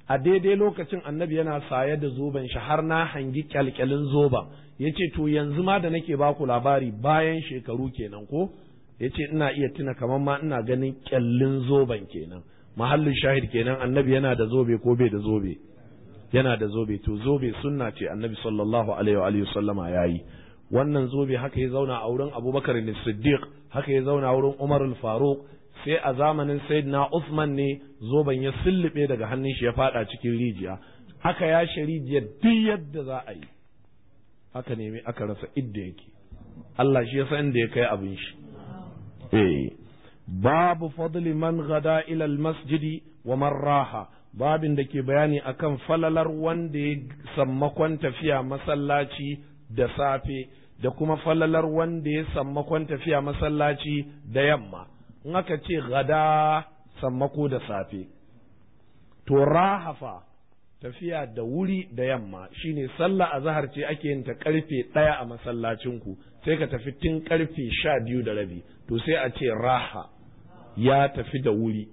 a daidai lokacin annabi yana saye da zoben shi har na hangi kyalkyalin zoben ya ce to yanzu ma da nake baku labari bayan shekaru kenan ko ya ce ina iya tuna kamar ma ina ganin kyallin zoben kenan mahallin shahid kenan annabi yana da zobe ko bai da zobe yana da zobe to zobe sunna ce annabi sallallahu alaihi wa sallama yayi wannan zobe haka ya zauna a wurin abubakar ne siddiq haka ya zauna a wurin umar al-faruq sai a zamanin sayyidina usman ne zoben ya sullube daga hannun shi ya fada cikin rijiya haka ya rijiyar duk yadda za a yi aka nemi aka rasa idda yake Allah shi ya san inda ya kai abin shi eh babu fadli man gada ila al-masjidi wa man raha babin da ke bayani akan falalar wanda ya sammakon tafiya masallaci da safe da kuma falalar wanda ya sammakon tafiya masallaci da yamma in aka ce gada sammako da safe to rahafa tafiya da wuri da yamma shine sallah azhar ce ake yin ta karfe ɗaya a masallacinku sai ka tafi tun karfe sha biyu da rabi to sai a ce raha ya tafi da wuri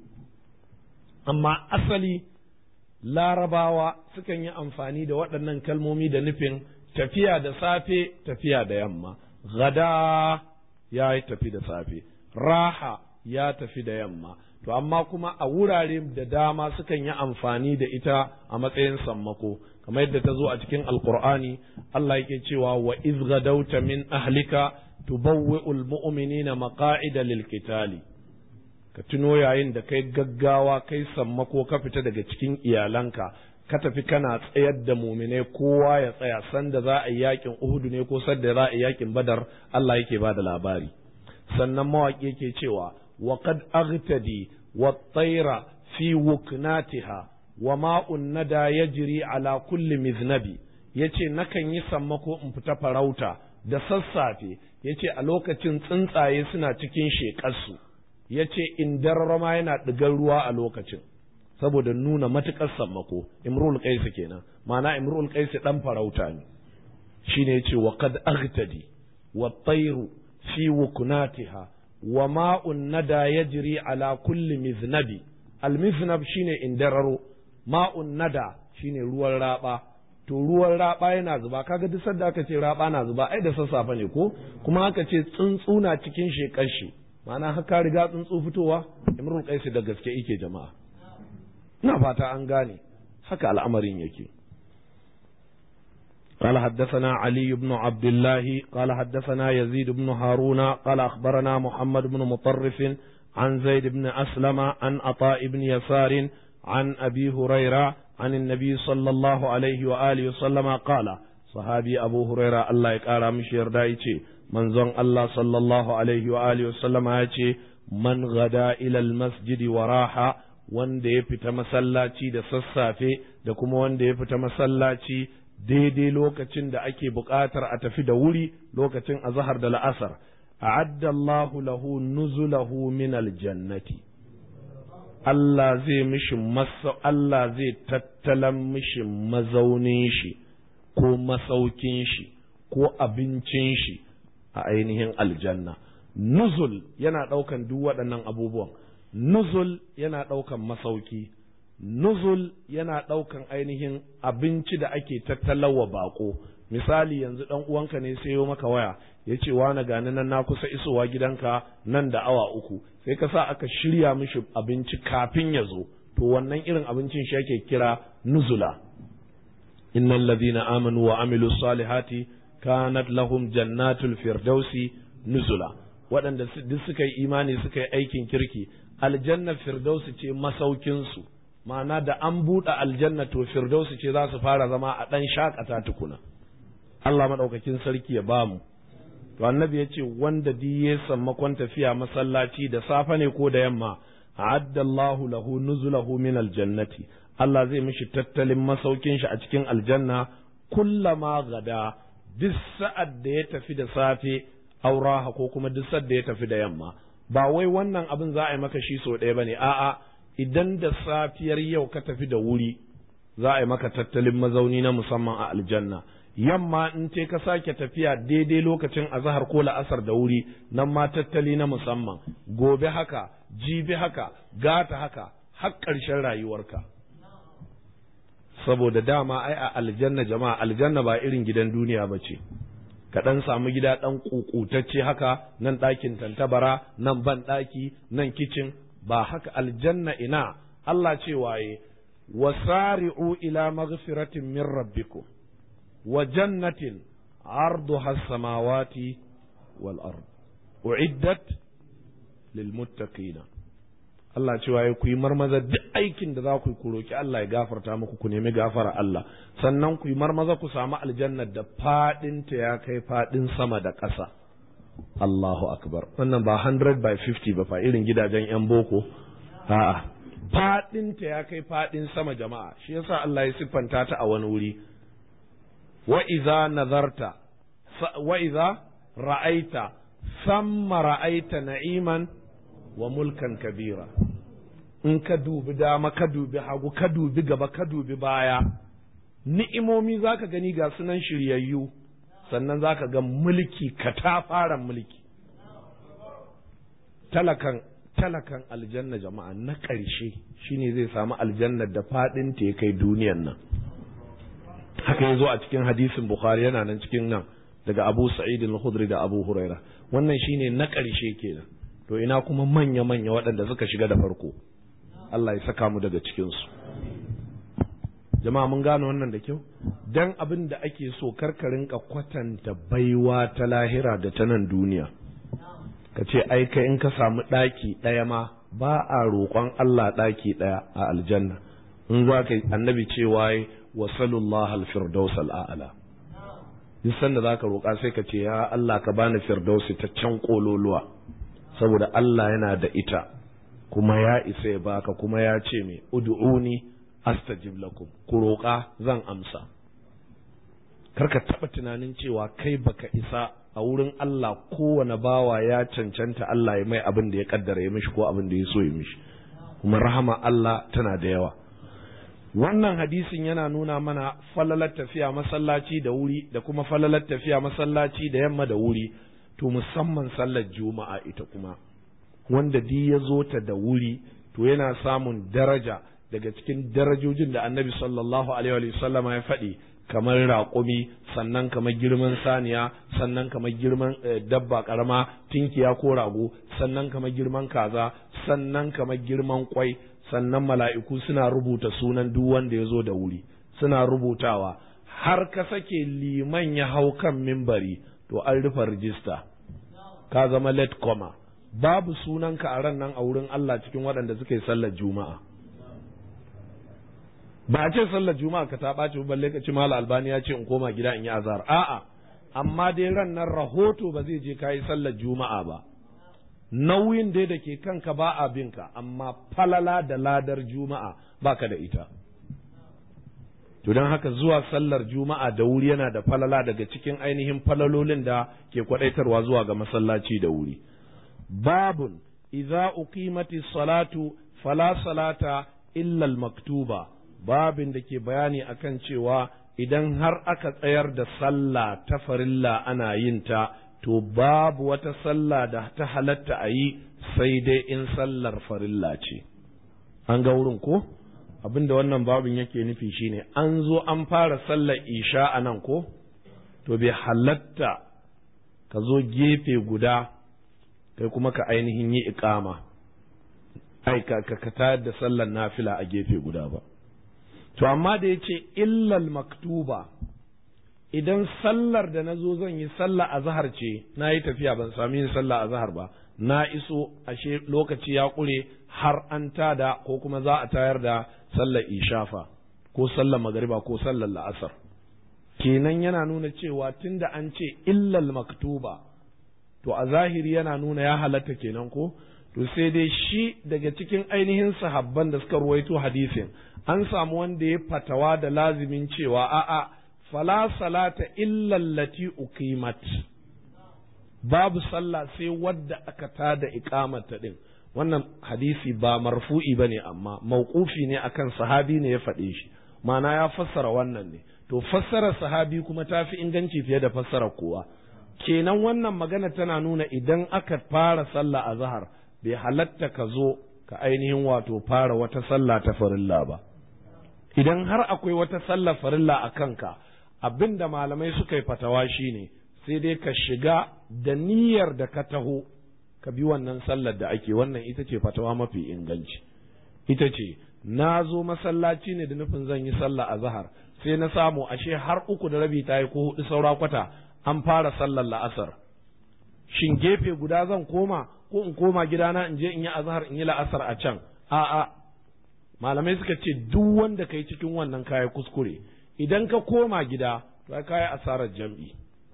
amma asali larabawa sukan yi amfani da waɗannan kalmomi da nufin tafiya da safe tafiya da yamma gada ya tafi da safe raha ya tafi da yamma to amma kuma a wurare da dama sukan yi amfani da ita a matsayin sammako kamar yadda ta zo a cikin alkur'ani Allah yake cewa wa iz gadauta min ahlika tubawwi'ul mu'minina maqa'ida lil qitali ka tuno yayin da kai gaggawa kai sammako ka fita daga cikin iyalanka ka tafi kana tsayar da muminai kowa ya tsaya sanda za a yi yakin uhudu ne ko sanda za a yi yakin badar Allah yake ba da labari sannan mawaƙi yake cewa wa qad aghtadi wa tayra fi wuknatiha wa ma'un nada yajri ala kulli miznabi yace nakan yi sammako in fita farauta da sassafe yace a lokacin tsuntsaye suna cikin shekarsu yace in darrama yana ɗigar ruwa a lokacin saboda nuna matuƙar sammako imrul qais kenan ma'ana imrul qais dan farauta ne shine yace wa qad aghtadi wa tayru fi wuknatiha wa ma'un nada yajri ala kulli miznabi al miznab shine indararo ma'un nada shine ruwan raba to ruwan raba yana zuba kaga duk sanda aka ce raba na zuba ai da sassafe ne ko kuma aka ce tsuntsu na cikin shekar shi ma'ana haka riga tsuntsu fitowa imrul qais da gaske yake jama'a ina fata an gane haka al'amarin yake قال حدثنا علي بن عبد الله قال حدثنا يزيد بن هارون قال أخبرنا محمد بن مطرف عن زيد بن أسلم عن عطاء بن يسار عن أبي هريرة عن النبي صلى الله عليه وآله وسلم قال صحابي أبو هريرة الله يقارى مشير دايتي من زن الله صلى الله عليه وآله وسلم يأتي من غدا إلى المسجد وراح wanda ya fita masallaci da sassafe da kuma wanda ya fita masallaci daidai lokacin da ake buƙatar a tafi da wuri lokacin azahar da la'asar a'adda Allahu lahu nuzulahu min aljannati Allah zai mishi masa Allah zai tattalan mishi mazaunin shi ko masaukin shi ko abincin shi a ainihin aljanna nuzul yana ɗaukan duk waɗannan abubuwan nuzul yana ɗaukan masauki nuzul yana ɗaukan ainihin abinci da ake tattalawa bako misali yanzu ɗan uwanka ne sayo maka waya ya ce wani gani nan na kusa isowa gidanka nan da awa uku sai ka sa aka shirya mishi abinci kafin ya zo to wannan irin abincin shi ake kira nuzula innal ladhina amanu wa amilu salihati kanat lahum jannatul firdausi nuzula waɗanda duk suka yi imani suka yi aikin kirki aljanna firdausi ce masaukinsu ma'ana da an buɗe aljanna to firdausi ce za su fara zama a ɗan shakata tukuna Allah maɗaukakin sarki ya ba mu to annabi ya ce wanda di ya sammakon tafiya masallaci da safe ne ko da yamma a'adda Allahu lahu nuzulahu min aljannati Allah zai mishi tattalin masaukin shi a cikin aljanna kullama gada duk sa'ad da ya tafi da safe auraha ko kuma duk sa'ad da ya tafi da yamma ba wai wannan abin za a yi maka shi sau ɗaya bane a'a idan da safiyar yau ka tafi da wuri za a yi maka tattalin mazauni na musamman a aljanna yamma in ce ka sake tafiya daidai lokacin azahar ko la'asar da wuri nan ma tattali na musamman gobe haka jibi haka gata haka har ƙarshen rayuwarka saboda dama ai a aljanna jama'a aljanna ba irin gidan duniya ba ce ka ɗan samu gida ɗan ƙuƙutacce haka nan ɗakin tantabara nan ban ɗaki nan kicin ba haka aljanna ina Allah ce waye wasari'u ila maghfiratin min rabbikum wa jannatin arduha as-samawati wal ard uiddat lil muttaqina Allah cewa ya ku yi marmaza duk aikin da za ku yi ku roki Allah ya gafarta muku ku nemi gafara Allah sannan ku yi marmaza ku samu aljannar da fadin ta ya kai fadin sama da ƙasa Allahu akbar wannan ba 100 by 50 ba fa irin gidajen yan boko a'a fadin ta ya kai fadin sama jama'a shi yasa Allah ya siffanta ta a wani wuri wa idza nazarta wa idza ra'aita samma ra'aita na'iman wa mulkan kabira in ka dubi dama ka dubi hagu ka dubi gaba ka dubi baya ni'imomi zaka gani ga sunan shiryayyu sannan zaka ga mulki katafaren mulki talakan talakan aljanna jama'a na ƙarshe shine zai samu aljannar da faɗin ta ya kai duniyan nan haka ya zo a cikin hadisin bukhari yana nan cikin nan daga abu sa'id al-khudri da abu huraira wannan shine na ƙarshe kenan to ina kuma manya-manya waɗanda suka shiga da farko Allah ya saka mu daga cikinsu jama'a mun gane wannan da kyau dan abin da ake so karkarin ka kwatanta baiwa ta lahira da ta nan duniya ka ce ai kai in ka samu ɗaki ɗaya ma ba a roƙon Allah ɗaki ɗaya a aljanna in za ka annabi cewa wa sallallahu al-firdaus al-a'la duk sanda za ka roƙa sai ka ce ya Allah ka bani firdausi ta can kololuwa saboda Allah yana da ita kuma ya isa ya baka kuma ya ce me ud'uni astajib lakum ku roƙa zan amsa karka taɓa tunanin cewa kai baka isa a wurin Allah kowane bawa ya cancanta Allah ya mai abin da ya kaddara ya mishi ko abin da ya so ya mishi kuma rahama Allah tana da yawa wannan hadisin yana nuna mana falalar tafiya masallaci da wuri da kuma falalar tafiya masallaci da yamma da wuri to musamman sallar juma'a ita kuma wanda di ya zo ta da wuri to yana samun daraja daga cikin darajojin da annabi sallallahu alaihi wa sallama ya faɗi kamar raƙumi sannan kamar girman saniya sannan kamar girman dabba ƙarama tinkiya ko rago sannan kamar girman kaza sannan kamar girman kwai sannan mala'iku suna rubuta sunan duk wanda ya zo da wuri suna rubutawa har ka sake liman ya hau kan mimbari to an rufe rijista ka zama late comer babu sunanka a ran nan a wurin Allah cikin waɗanda suka yi sallar juma'a ba a ce sallar juma'a ka ta ɓaci balle ka ci mala albani ya ce in koma gida in yi azhar a'a amma dai ran nan rahoto ba zai je ka yi sallar juma'a ba nauyin dai da ke kanka ba a binka amma falala da ladar juma'a baka da ita to don haka zuwa sallar juma'a da wuri yana da falala daga cikin ainihin falalolin da ke kwadaitarwa zuwa ga masallaci da wuri babun idza uqimati salatu fala salata illa al-maktuba babin da ke bayani akan cewa idan har aka tsayar da sallah ta farilla ana yin ta to babu wata sallah da ta halatta a yi sai dai in sallar farilla ce an ga wurin ko abinda wannan babin yake nufi shine an zo an fara sallar isha a nan ko to bai halatta ka zo gefe guda kai kuma ka ainihin yi ikama ai ka ka tayar da sallar nafila a gefe guda ba to amma da ya ce illal maktuba idan sallar da na zo zan yi sallah a zahar ce na yi tafiya ban sami yin sallah a zahar ba na iso ashe lokaci ya ƙure har an tada ko kuma za a tayar da sallar ishafa ko sallar magariba ko sallar la'asar kenan yana nuna cewa tunda an ce illal maktuba to a zahiri yana nuna ya halatta kenan ko to sai dai shi daga cikin ainihin sahabban da suka ruwaito hadisin an samu wanda ya fatawa da lazimin cewa a'a fala salata illa allati uqimat babu sallah sai wadda aka tada iqamata din wannan hadisi ba marfu'i bane amma mauqufi ne akan sahabi ne ya faɗe shi ma'ana ya fassara wannan ne to fassara sahabi kuma ta fi inganci fiye da fassara kowa kenan wannan magana tana nuna idan aka fara sallah a zahar bai halatta ka zo ka ainihin wato fara wata sallah ta farilla ba idan har akwai wata sallar farilla a kanka abin da malamai suka yi fatawa shine sai dai ka shiga da niyyar da ka taho ka bi wannan sallar da ake wannan ita ce fatawa mafi inganci ita ce na zo masallaci ne da nufin zan yi sallah a zahar sai na samu ashe har uku da rabi ta yi ko hudu saura kwata an fara sallar la'asar shin gefe guda zan koma ko in koma gidana in je in yi azhar in yi la'asar a can a'a malamai suka ce duk wanda kai cikin wannan kayan kuskure idan ka koma gida to kayi asarar jam'i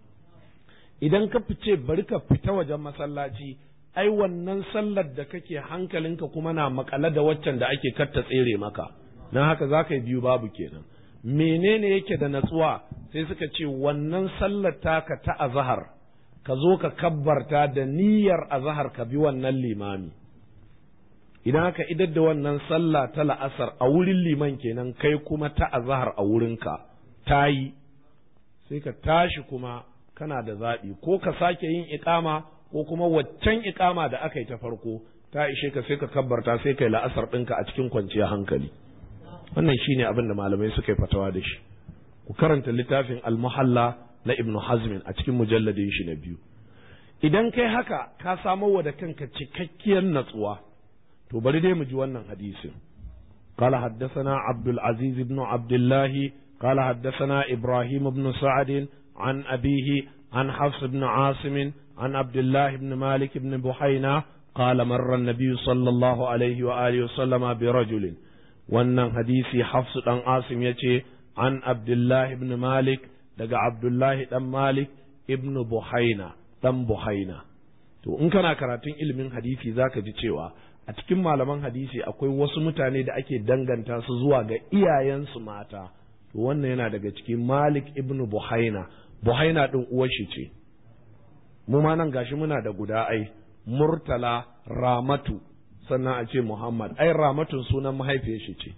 idan ka fice bari ka fita wajen masallaci ai wannan sallar da kake hankalinka kuma na makale da waccan da ake katta tsere maka na haka za ka yi biyu babu kenan menene yake da natsuwa sai suka ce wannan sallar taka ta azahar ka zo ka kabbarta da niyyar azahar ka bi wannan limami idan aka idar da wannan sallah ta la'asar a wurin liman kenan kai kuma ta azahar a wurinka ta yi sai ka tashi kuma kana da zaɓi ko ka sake yin iƙama ko kuma waccan iƙama da aka yi ta farko ta ishe ka sai ka kabbarta sai kai la'asar ɗinka a cikin kwanciyar hankali wannan shine abin da malamai suka yi fatawa da shi ku karanta littafin al-muhalla na ibnu hazmin a cikin mujalladin shi na biyu idan kai haka ka samo wa da kanka cikakkiyar natsuwa to bari dai mu ji wannan hadisin قال حدثنا عبد العزيز بن عبد الله قال حدثنا إبراهيم بن سعد عن أبيه عن حفص بن عاصم عن عبد الله بن مالك بن بحينا قال مر النبي صلى الله عليه وآله وسلم برجل wannan hadisi hafsu ɗan asim ya ce an abdullahi ibn malik daga abdullahi ɗan malik ibn buhaina ɗan buhaina to in kana karatun ilimin hadisi zaka ji cewa a cikin malaman hadisi akwai wasu mutane da ake danganta su zuwa ga iyayensu mata to wannan yana daga cikin malik ibn buhaina buhaina ɗin uwar shi ce mu ma nan gashi muna da guda ai murtala ramatu sannan a ce Muhammad ai ramatun sunan mahaifiyar shi ce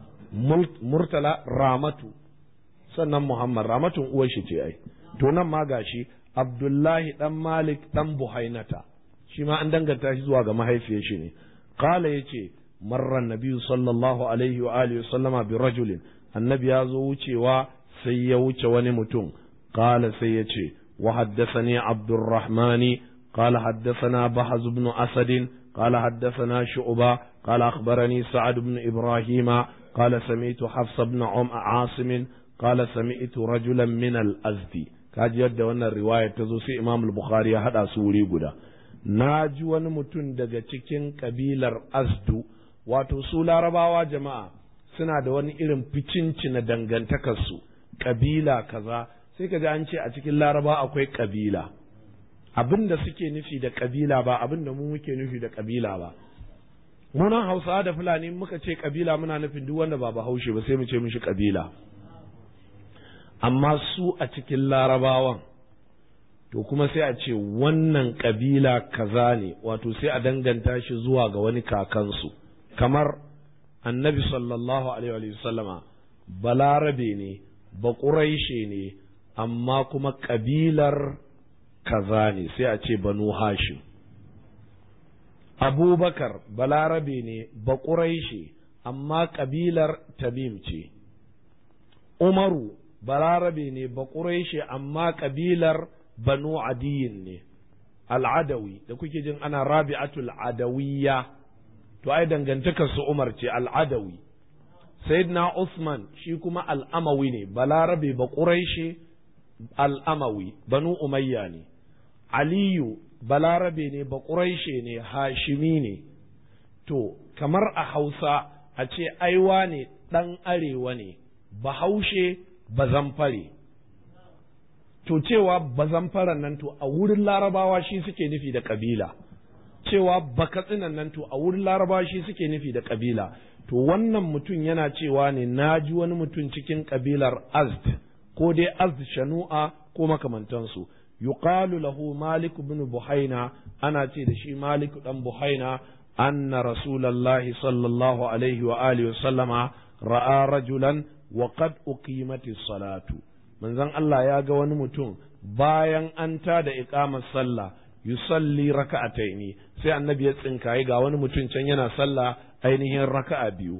murtala ramatu sannan Muhammad ramatun uwar shi ce ai to nan ma gashi Abdullahi dan Malik dan Buhainata shi ma an danganta shi zuwa ga mahaifiyar shi ne qala yace marra nabiyyu sallallahu alaihi wa alihi sallama bi rajulin annabi ya zo wucewa sai ya wuce wani mutum qala sai ya ce wa haddathani abdurrahmani قال حدثنا بحز بن أسد قال حدثنا شعبة قال أخبرني سعد بن إبراهيم قال سمعت حفص بن عم عاصم قال سمعت رجلا من الأزدي kaji yadda wannan riwayar ta zo sai Imam Bukhari ya hada su wuri guda na ji wani mutum daga cikin kabilar Azdu wato su larabawa jama'a suna da wani irin ficinci na dangantakarsu kabila kaza sai ka ji an ce a cikin laraba akwai kabila abin da suke nufi da kabila ba abin da mu muke nufi da kabila ba munan hausawa da fulani muka ce kabila muna nufin duk wanda ba bahaushe ba sai mu ce mishi kabila amma su a cikin larabawan to kuma sai a ce wannan kabila kaza ne wato sai a danganta shi zuwa ga wani kakansu kamar annabi sallallahu alaihi wa sallama balarabe ne baƙuraishe ne amma kuma kabilar kaza ne sai a ce banu hashim abubakar balarabe ne baƙuraishe amma ƙabilar tamim ce umaru balarabe ne baƙuraishe amma ƙabilar banu adiyin ne al'adawi da kuke jin ana rabi'atul adawiyya to ai dangantakar su umar ce al'adawi sayyidina usman shi kuma al'amawi ne balarabe baƙuraishe al'amawi banu umayya ne aliyu balarabe ne baƙuraishe ne hashimi ne to kamar a hausa a ce aiwa ne ɗan arewa ne bahaushe bazamfare to cewa bazamfaren nan to a wurin larabawa shi suke nufi da ƙabila cewa bakatsinan nan to a wurin larabawa shi suke nufi da ƙabila to wannan mutum yana cewa ne na ji wani mutum cikin ƙabilar azd ko dai azd shanu'a ko makamantansu yuqalu lahu malik ibn buhaina ana ce da shi malik dan buhaina anna rasulullahi sallallahu alaihi wa alihi wa sallama ra'a rajulan wa qad uqimati salatu manzon Allah ya ga wani mutum bayan an ta da iqamar sallah yusalli raka'ataini sai annabi ya tsinkaye ga wani mutum can yana sallah ainihin raka'a biyu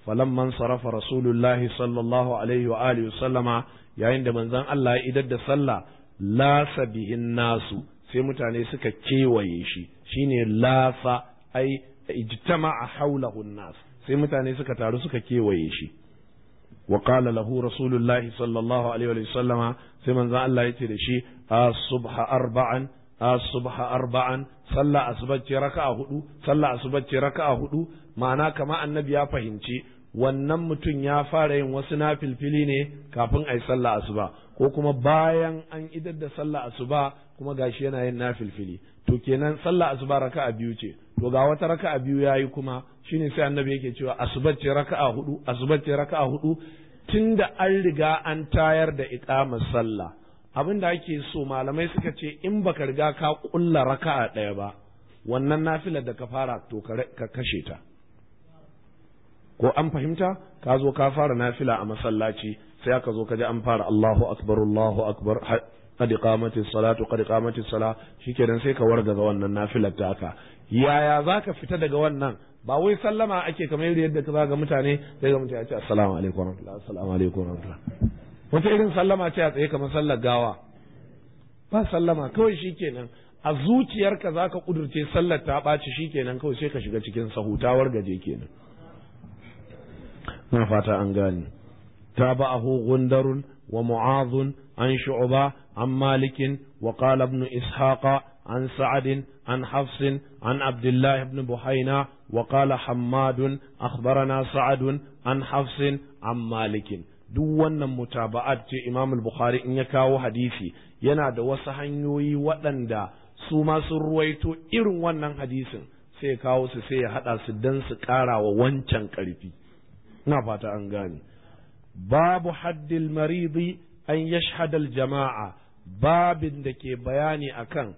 falamman sarafa rasulullahi sallallahu alaihi wa alihi sallama yayin da manzon Allah ya idar da sallah lasa bihin nasu sai mutane suka kewaye shi shine lasa ai ijtama'a haulahu nas sai mutane suka taru suka kewaye shi wa qala lahu rasulullahi sallallahu alaihi wa sallama sai manzon Allah yace da shi as-subha arba'an as-subha arba'an sallah asbacce raka'a hudu sallah asbacce raka'a hudu ma'ana kama annabi ya fahimci wannan mutum ya fara yin wasu nafilfili ne kafin a yi sallah asuba ko kuma bayan an idar da sallah asuba kuma gashi yana yin nafilfili to kenan sallah asuba raka'a biyu ce to ga wata raka'a biyu yayi kuma shine sai annabi yake cewa asubar ce raka'a hudu asubar ce raka'a hudu tunda an riga an tayar da iqamar sallah abin da ake so malamai suka ce in baka riga ka kulla raka'a ɗaya ba wannan nafilar da ka fara to ka kashe ta ko an fahimta ka zo ka fara nafila a masallaci sai aka zo ka ji an fara Allahu akbar Allahu akbar qad iqamati salatu qad iqamati sala shikenan sai ka wargaza wannan nafilar ta haka yaya zaka fita daga wannan ba wai sallama ake kamar yadda ka zaga mutane sai ga mutane ya ce assalamu alaikum warahmatullahi assalamu alaikum warahmatullahi wata irin sallama ce a tsaye kamar sallar gawa ba sallama kawai shikenan a zuciyarka zaka kudurce sallar ta ɓaci shikenan kawai sai ka shiga cikin sahutawar gaje kenan na fata an gane تابعه غندر ومعاذ عن شعبة عن مالك وقال ابن إسحاق عن سعد عن حفص عن عبد الله بن بحينا وقال حماد أخبرنا سعد عن حفص عن مالك duk wannan mutaba'at ce Imam al-Bukhari in ya kawo hadisi yana da wasu hanyoyi waɗanda su ma sun ruwaito irin wannan hadisin sai ya kawo su sai ya haɗa su don su ƙara wa wancan ƙarfi ina fata an gane babu haddil maridi an yashhadal jama'a babin da ke bayani akan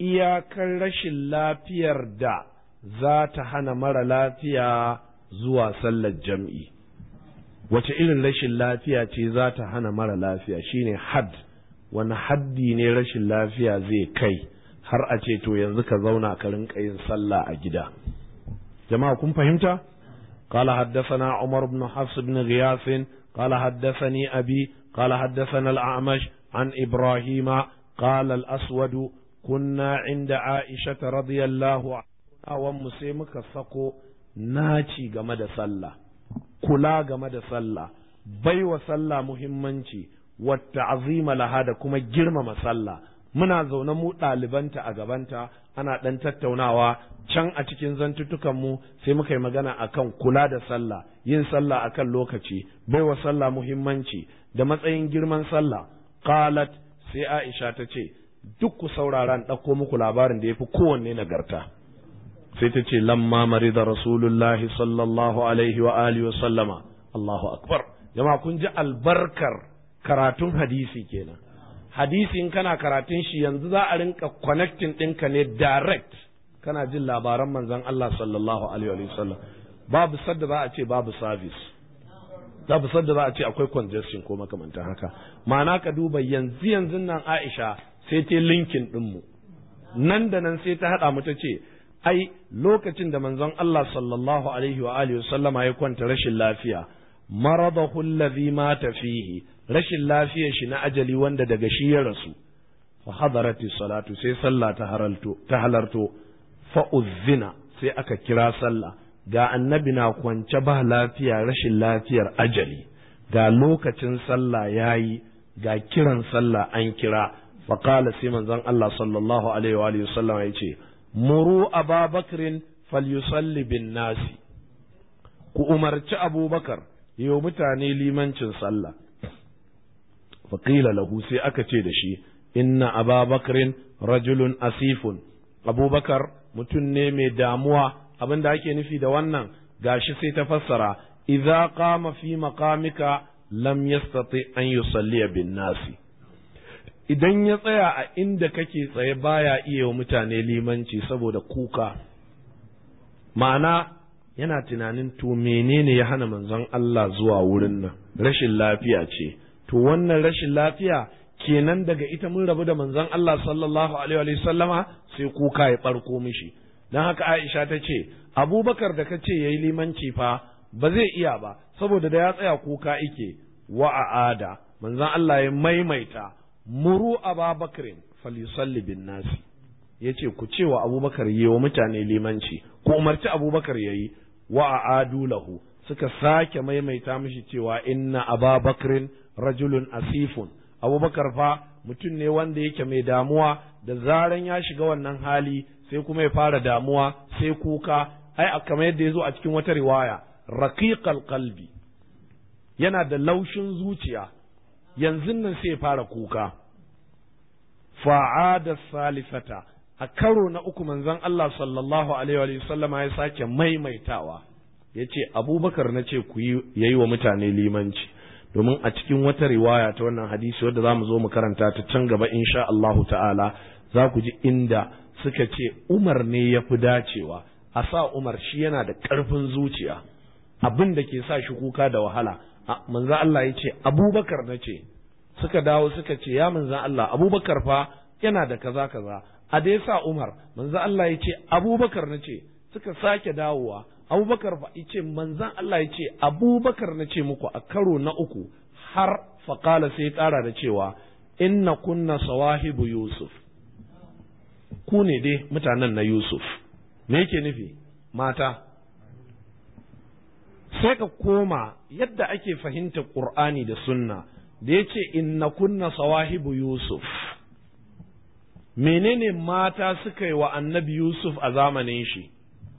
iyakar rashin lafiyar da za ta hana mara lafiya zuwa sallar jam'i wace irin rashin lafiya ce za ta hana mara lafiya shine had wani haddi ne rashin lafiya zai kai har a ce to yanzu ka zauna ka rinka yin sallah a gida jama'a kun fahimta قال حدثنا عمر بن حفص بن غياث قال حدثني أبي قال حدثنا الأعمش عن إبراهيم قال الأسود كنا عند عائشة رضي الله عنها ومسيمك سقو ناتي جمد صلى كلا جمد صلى بي وصلى مهمنتي والتعظيم لها كما جرم مسلى muna zaune mu ɗalibanta a gabanta ana ɗan tattaunawa can a cikin zantuttukanmu sai muka yi magana akan kula da sallah yin sallah akan lokaci baiwa sallah muhimmanci da matsayin girman sallah qalat sai Aisha ta ce duk ku saurara in ɗauko muku labarin da ya fi kowanne nagarta sai ta ce lamma marida rasulullahi sallallahu alaihi wa alihi wa sallama Allahu akbar jama'a kun ji albarkar karatun hadisi kenan hadisi in kana karatun shi yanzu za a rinka connecting ɗinka ne direct kana jin labaran manzon Allah sallallahu alaihi wa sallam babu sadda za a ce babu service babu sadda za a ce akwai congestion ko makamantan haka ma'ana ka duba yanzu yanzu nan Aisha sai ta linkin ɗinmu nan da nan sai ta haɗa mu ta ce ai lokacin da manzon Allah sallallahu alaihi wa alihi sallama ya kwanta rashin lafiya maradahu allazi mata fihi rashin lafiyar shi na ajali wanda daga shi ya rasu fa hadarati salatu sai sallah ta halalto ta halarto fa uzzina sai aka kira sallah ga annabi na kwance ba lafiya rashin lafiyar ajali ga lokacin sallah yayi ga kiran sallah an kira fa qala sai manzon Allah sallallahu alaihi wa alihi wasallam yace muru ababakrin falyusalli bin nasi ku umarci abubakar yi mutane limancin sallah faƙila lahu sai aka ce da shi inna ababakrin rajulun asifun abubakar mutum ne mai damuwa abin da ake nufi da wannan gashi sai ta fassara idza qama fi maqamika lam yastati an yusalliya bin nasi idan ya tsaya a inda kake tsaye baya iya wa mutane limanci saboda kuka ma'ana yana tunanin to menene ya hana manzon Allah zuwa wurin nan rashin lafiya ce to wannan rashin lafiya kenan daga ita mun rabu da manzon Allah sallallahu alaihi wa sallama sai kuka ya barko mishi dan haka Aisha ta ce Abubakar da kace yayi limanci fa ba zai iya ba saboda da ya tsaya kuka ike wa a'ada manzon Allah ya maimaita muru ababakrin falyusalli bin nasi yace ku ce wa abubakar yi wa mutane limanci ku umarci abubakar yayi wa a'adu lahu suka sake maimaita mishi cewa inna ababakrin rajulun asifun abubakar fa mutum ne wanda yake mai damuwa da zaran ya shiga wannan hali sai kuma ya fara damuwa sai kuka ai kamar yadda ya zo a cikin wata riwaya raqiqal qalbi yana da laushin zuciya yanzu nan sai ya fara kuka fa'ada salifata a karo na uku manzon Allah sallallahu alaihi wa sallama ya sake maimaitawa ya ce abubakar na ce ku yi yayi wa mutane limanci domin a cikin wata riwaya ta wannan hadisi wadda za mu zo mu karanta ta can gaba insha Allahu ta'ala za ku ji inda suka ce Umar ne ya fi dacewa a sa Umar shi yana da ƙarfin zuciya abin da ke sa shi kuka da wahala manzo Allah ya ce Abubakar na ce suka dawo suka ce ya manzo Allah Abubakar fa yana da kaza kaza a da sa Umar manzo Allah ya ce Abubakar na ce suka sake dawowa Abubakar fa ya ce manzon Allah ya ce Abubakar na ce muku a karo na uku har faƙala sai ya ƙara da cewa inna kunna sawahibu Yusuf ku ne dai mutanen na Yusuf me yake nufi mata sai ka koma yadda ake fahimta Qur'ani da sunna da ya ce inna kunna sawahibu Yusuf menene mata suka yi wa annabi Yusuf a zamanin shi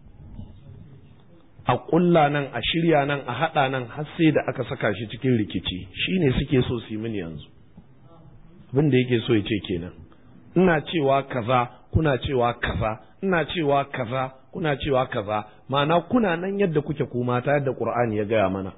a ƙulla nan a shirya nan a haɗa nan har sai da aka saka shi cikin rikici shi ne suke so su yi mini yanzu abin da yake so ya ce kenan ina cewa kaza kuna cewa kaza ina cewa kaza kuna cewa kaza ma'ana kuna nan yadda kuke ku mata yadda qur'ani ya gaya mana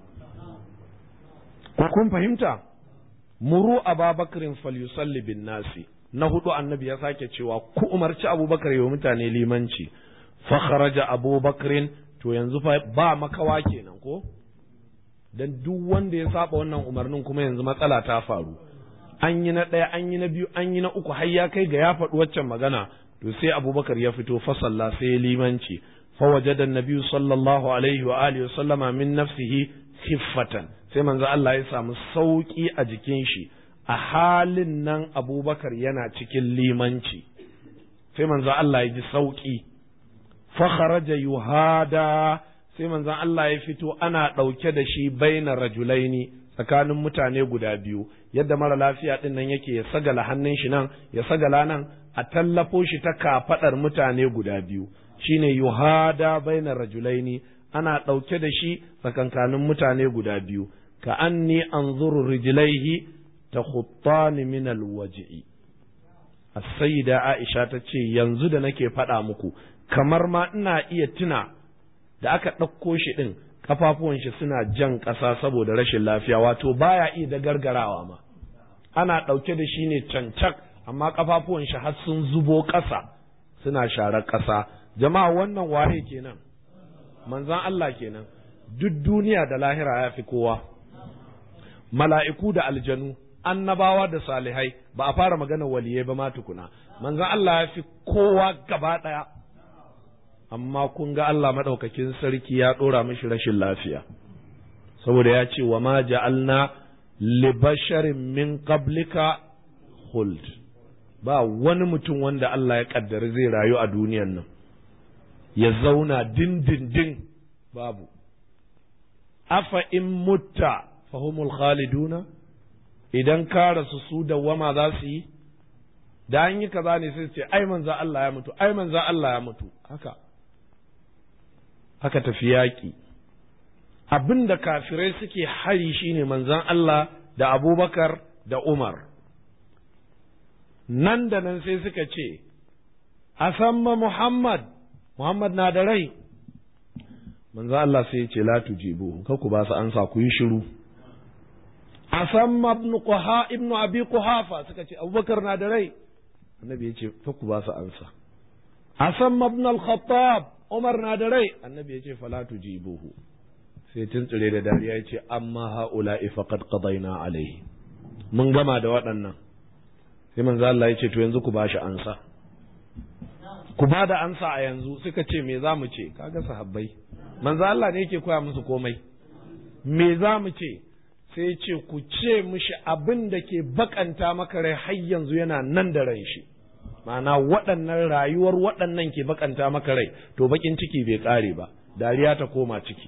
kun fahimta muru ababakrin falyusalli bin nasi na hudu annabi ya sake cewa ku umarci abubakar yi wa mutane limanci fa kharaja abubakrin to yanzu fa ba makawa kenan ko dan duk wanda ya saba wannan umarnin kuma yanzu matsala ta faru an yi na ɗaya an yi na biyu an yi na uku har ya kai ga ya faɗi waccan magana to sai abubakar ya fito fa salla sai ya limanci fa wajada nabiyyu sallallahu alaihi wa alihi sallama min nafsihi khiffatan sai manzo Allah ya samu sauki a jikin shi a halin nan abubakar yana cikin limanci sai manzo Allah ya ji sauki fakharaja yuhada sai manzon Allah ya fito ana ɗauke da shi baina rajulaini tsakanin mutane guda biyu yadda mara lafiya ɗin nan yake ya sagala hannun shi nan ya sagala nan a tallafo shi ta kafaɗar mutane guda biyu shine yuhada baina rajulaini ana ɗauke da shi tsakankanin mutane guda biyu ka anni anzuru rijlaihi takhuttani min alwaj'i as-sayyida Aisha ta ce yanzu da nake faɗa muku kamar ma ina iya tuna da aka ɗauko shi ɗin kafafuwan shi suna jan ƙasa saboda rashin lafiya wato baya iya da gargarawa ma ana ɗauke da shi ne cancak amma kafafuwan shi har sun zubo ƙasa suna sharar ƙasa jama'a wannan waye kenan manzan Allah kenan duk duniya da lahira ya fi kowa mala'iku da aljanu annabawa da salihai ba a fara magana waliyai ba ma tukuna manzan Allah ya fi kowa gaba ɗaya amma kun ga Allah maɗaukakin sarki ya ɗora mishi rashin lafiya saboda ya ce wa ma ja'alna li basharin min qablika khuld ba wani mutum wanda Allah ya kaddari zai rayu a duniyan nan ya zauna dindindin babu afa in mutta fahumul khaliduna idan ka rasu su dawwama za su yi da an yi kaza ne sai ce ai manza Allah ya mutu ai manza Allah ya mutu haka haka tafi yaƙi abin da kafirai suke hari shine manzan Allah da abubakar da Umar nan da nan sai suka ce a samma Muhammad Muhammad na da rai manzan Allah sai ya ce la tujibu ka ku ba su ansa ku yi shiru a samma ibn Quha ibn Abi Quhafa suka ce Abubakar na da rai annabi ya ce ka ku ba su ansa a samma ibn al-Khattab Umar na da rai annabi ya ce fala tujibuhu sai tuntsire da dariya ya ce amma haula faqad qadayna alaihi mun gama da waɗannan sai manzo Allah ya ce to yanzu ku bashi ansa ku ba da ansa a yanzu suka ce me za mu ce kaga sahabbai manzo Allah ne yake koya musu komai me za mu ce sai ce ku ce mishi abin da ke bakanta maka rai har yanzu yana nan da ran shi ma'ana waɗannan rayuwar waɗannan ke bakanta maka rai to bakin ciki bai ƙare ba dariya ta koma ciki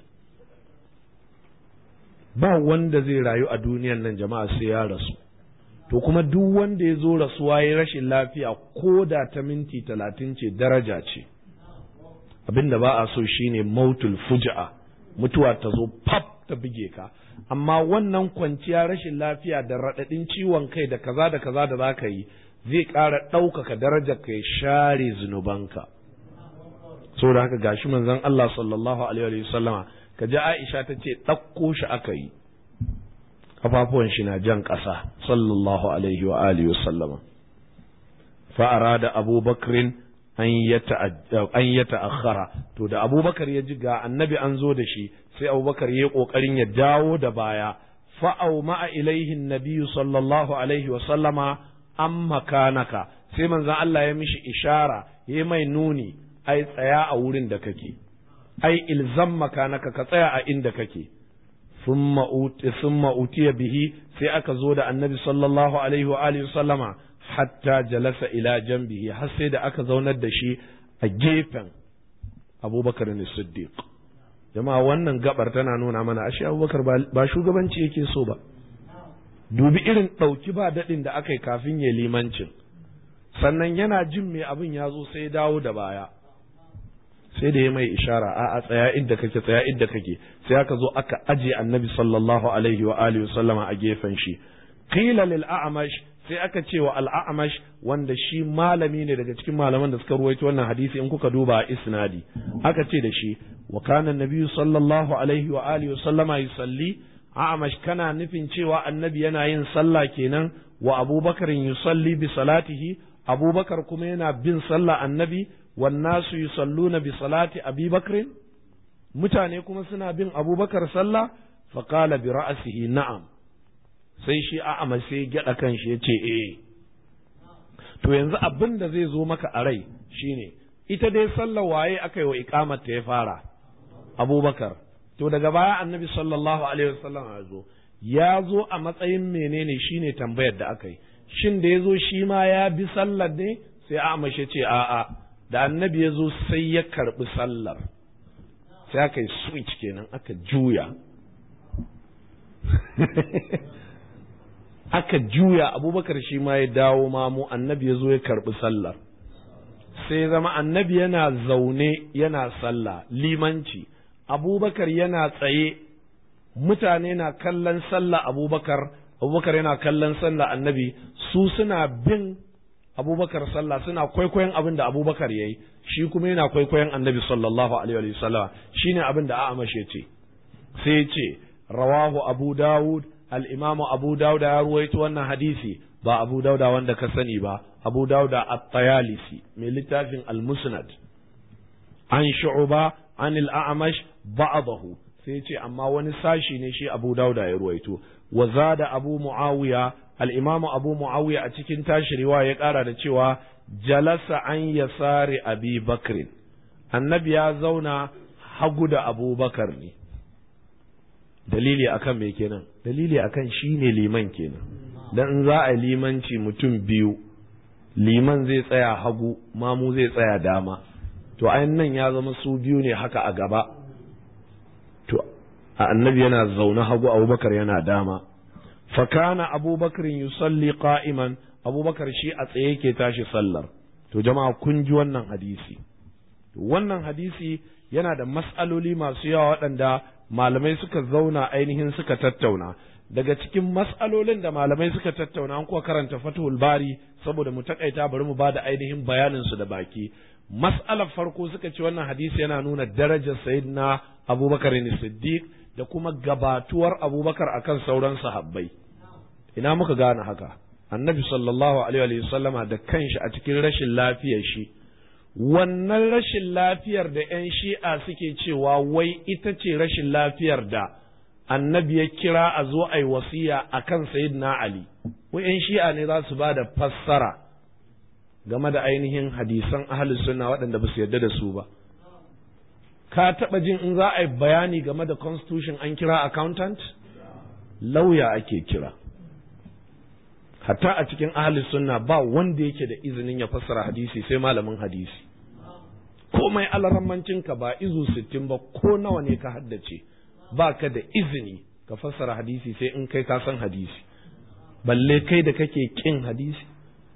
ba wanda zai rayu a duniyan nan jama'a sai ya rasu to kuma duk wanda ya zo rasuwa ya rashin lafiya ko da ta minti talatin ce daraja ce abin da ba a so shine mautul fuja'a mutuwa ta zo pap ta buge ka amma wannan kwanciya rashin lafiya da raɗaɗin ciwon kai da kaza da kaza da za ka yi zai ƙara ɗaukaka darajar ka ya share zunubanka saboda haka gashi manzon Allah sallallahu alaihi wa sallama ka ji Aisha ta ce ɗauko shi aka yi kafafuwan shi na jan ƙasa sallallahu alaihi wa alihi wa sallama fa arada abubakrin an ya ta'akhara to da abubakar ya ji ga annabi an zo da shi sai abubakar ya yi ƙoƙarin ya dawo da baya fa'au ma'a ilaihin nabiyu sallallahu alaihi wa sallama an makanaka sai manzan Allah ya mishi ishara ya mai nuni ai tsaya a wurin da kake ai ilzam makanaka ka tsaya a inda kake summa utiya bihi sai aka zo da annabi sallallahu alaihi wa alihi sallama hatta jalasa ila jambihi har sai da aka zaunar da shi a gefen abubakar ne siddiq jama'a wannan gabar tana nuna mana ashe abubakar ba shugabanci yake so ba dubi irin ɗauki ba daɗin da aka yi kafin ya limancin sannan yana jin me abin ya zo sai dawo da baya sai da ya mai ishara a a tsaya inda kake tsaya inda kake sai aka zo aka aje annabi sallallahu alaihi wa alihi sallama a gefen shi qila lil a'mash sai aka ce wa al a'mash wanda shi malami ne daga cikin malaman da suka ruwaito wannan hadisi in kuka duba isnadi aka ce da shi wa kana nabiyyu sallallahu alaihi wa alihi sallama yusalli a'mash kana nufin cewa annabi yana yin sallah kenan wa abubakar yusalli bi salatihi abubakar kuma yana bin sallah annabi wannasu yusalluna bi salati abi bakrin mutane kuma suna bin abubakar sallah faqala bi ra'sihi na'am sai shi a'ama sai gyada kanshi ya ce eh to yanzu abin da zai zo maka a rai shine ita dai sallar waye aka yi wa iqamar ta ya fara abubakar to daga baya annabi sallallahu alaihi wasallam ya zo ya zo a matsayin menene shine tambayar da aka yi shin da ya zo shi ma ya bi sallar ne sai a'ama shi ce a'a da annabi ya zo sai ya karɓi sallar sai aka yi switch kenan aka juya aka juya abubakar shi ma ya dawo mamu annabi ya zo ya karɓi sallar sai zama annabi yana zaune yana sallah limanci abubakar yana tsaye mutane na kallon sallah abubakar abubakar yana kallon sallah annabi su suna bin abubakar sallah suna kwaikwayon abin da abubakar ya yi shi kuma yana kwaikwayon annabi sallallahu alaihi wa sallam shine abin da a'amash ya ce sai ya ce rawahu abu dawud al-imam abu dawud ya ruwaito wannan hadisi ba abu dauda wanda ka sani ba abu dauda at-tayalisi mai littafin al-musnad an shu'ba an al-a'mash ba'dahu sai ce amma wani sashi ne shi abu dauda ya ruwaito wa zada abu muawiya al'imamu abu mu'awiya a cikin tashi riwaya ya ƙara da cewa jalasa an yasari abi bakrin annabi ya zauna hagu da abubakar ne dalili akan me kenan dalili akan shi ne liman kenan dan in za a limanci mutum biyu liman zai tsaya hagu mamu zai tsaya dama to ayin nan ya zama su biyu ne haka a gaba to annabi yana zaune hagu abubakar yana dama fakana abubakar yusalli qa'iman abubakar shi a tsaye ke tashi sallar to jama'a kun ji wannan hadisi wannan hadisi yana da mas'aloli masu yawa waɗanda malamai suka zauna ainihin suka tattauna daga cikin mas'alolin da malamai suka tattauna an kuwa karanta fathul bari saboda mu takaita bari mu bada ainihin bayanin su da baki mas'alar farko suka ce wannan hadisi yana nuna darajar sayyidina abubakar siddiq da kuma gabatuwar abubakar akan sauran sahabbai ina muka gane haka annabi sallallahu alaihi wa sallama da kanshi a cikin rashin lafiyar shi wannan rashin lafiyar da 'yan shi'a suke cewa wai ita ce rashin lafiyar da annabi ya kira a zo a yi wasiya a kan sayyidina ali wai 'yan shi'a ne za su ba da fassara game da ainihin hadisan ahalus sunna waɗanda ba su yarda da su ba ka taɓa jin in za a yi bayani game da constitution an kira accountant lauya ake kira hatta a cikin ahli sunna ba wanda yake da izinin ya fassara hadisi sai malamin hadisi komai alarammancinka ba izu sittin ba ko nawa ne ka haddace ba ka da izini ka fassara hadisi sai in kai ka san hadisi balle kai da kake kin hadisi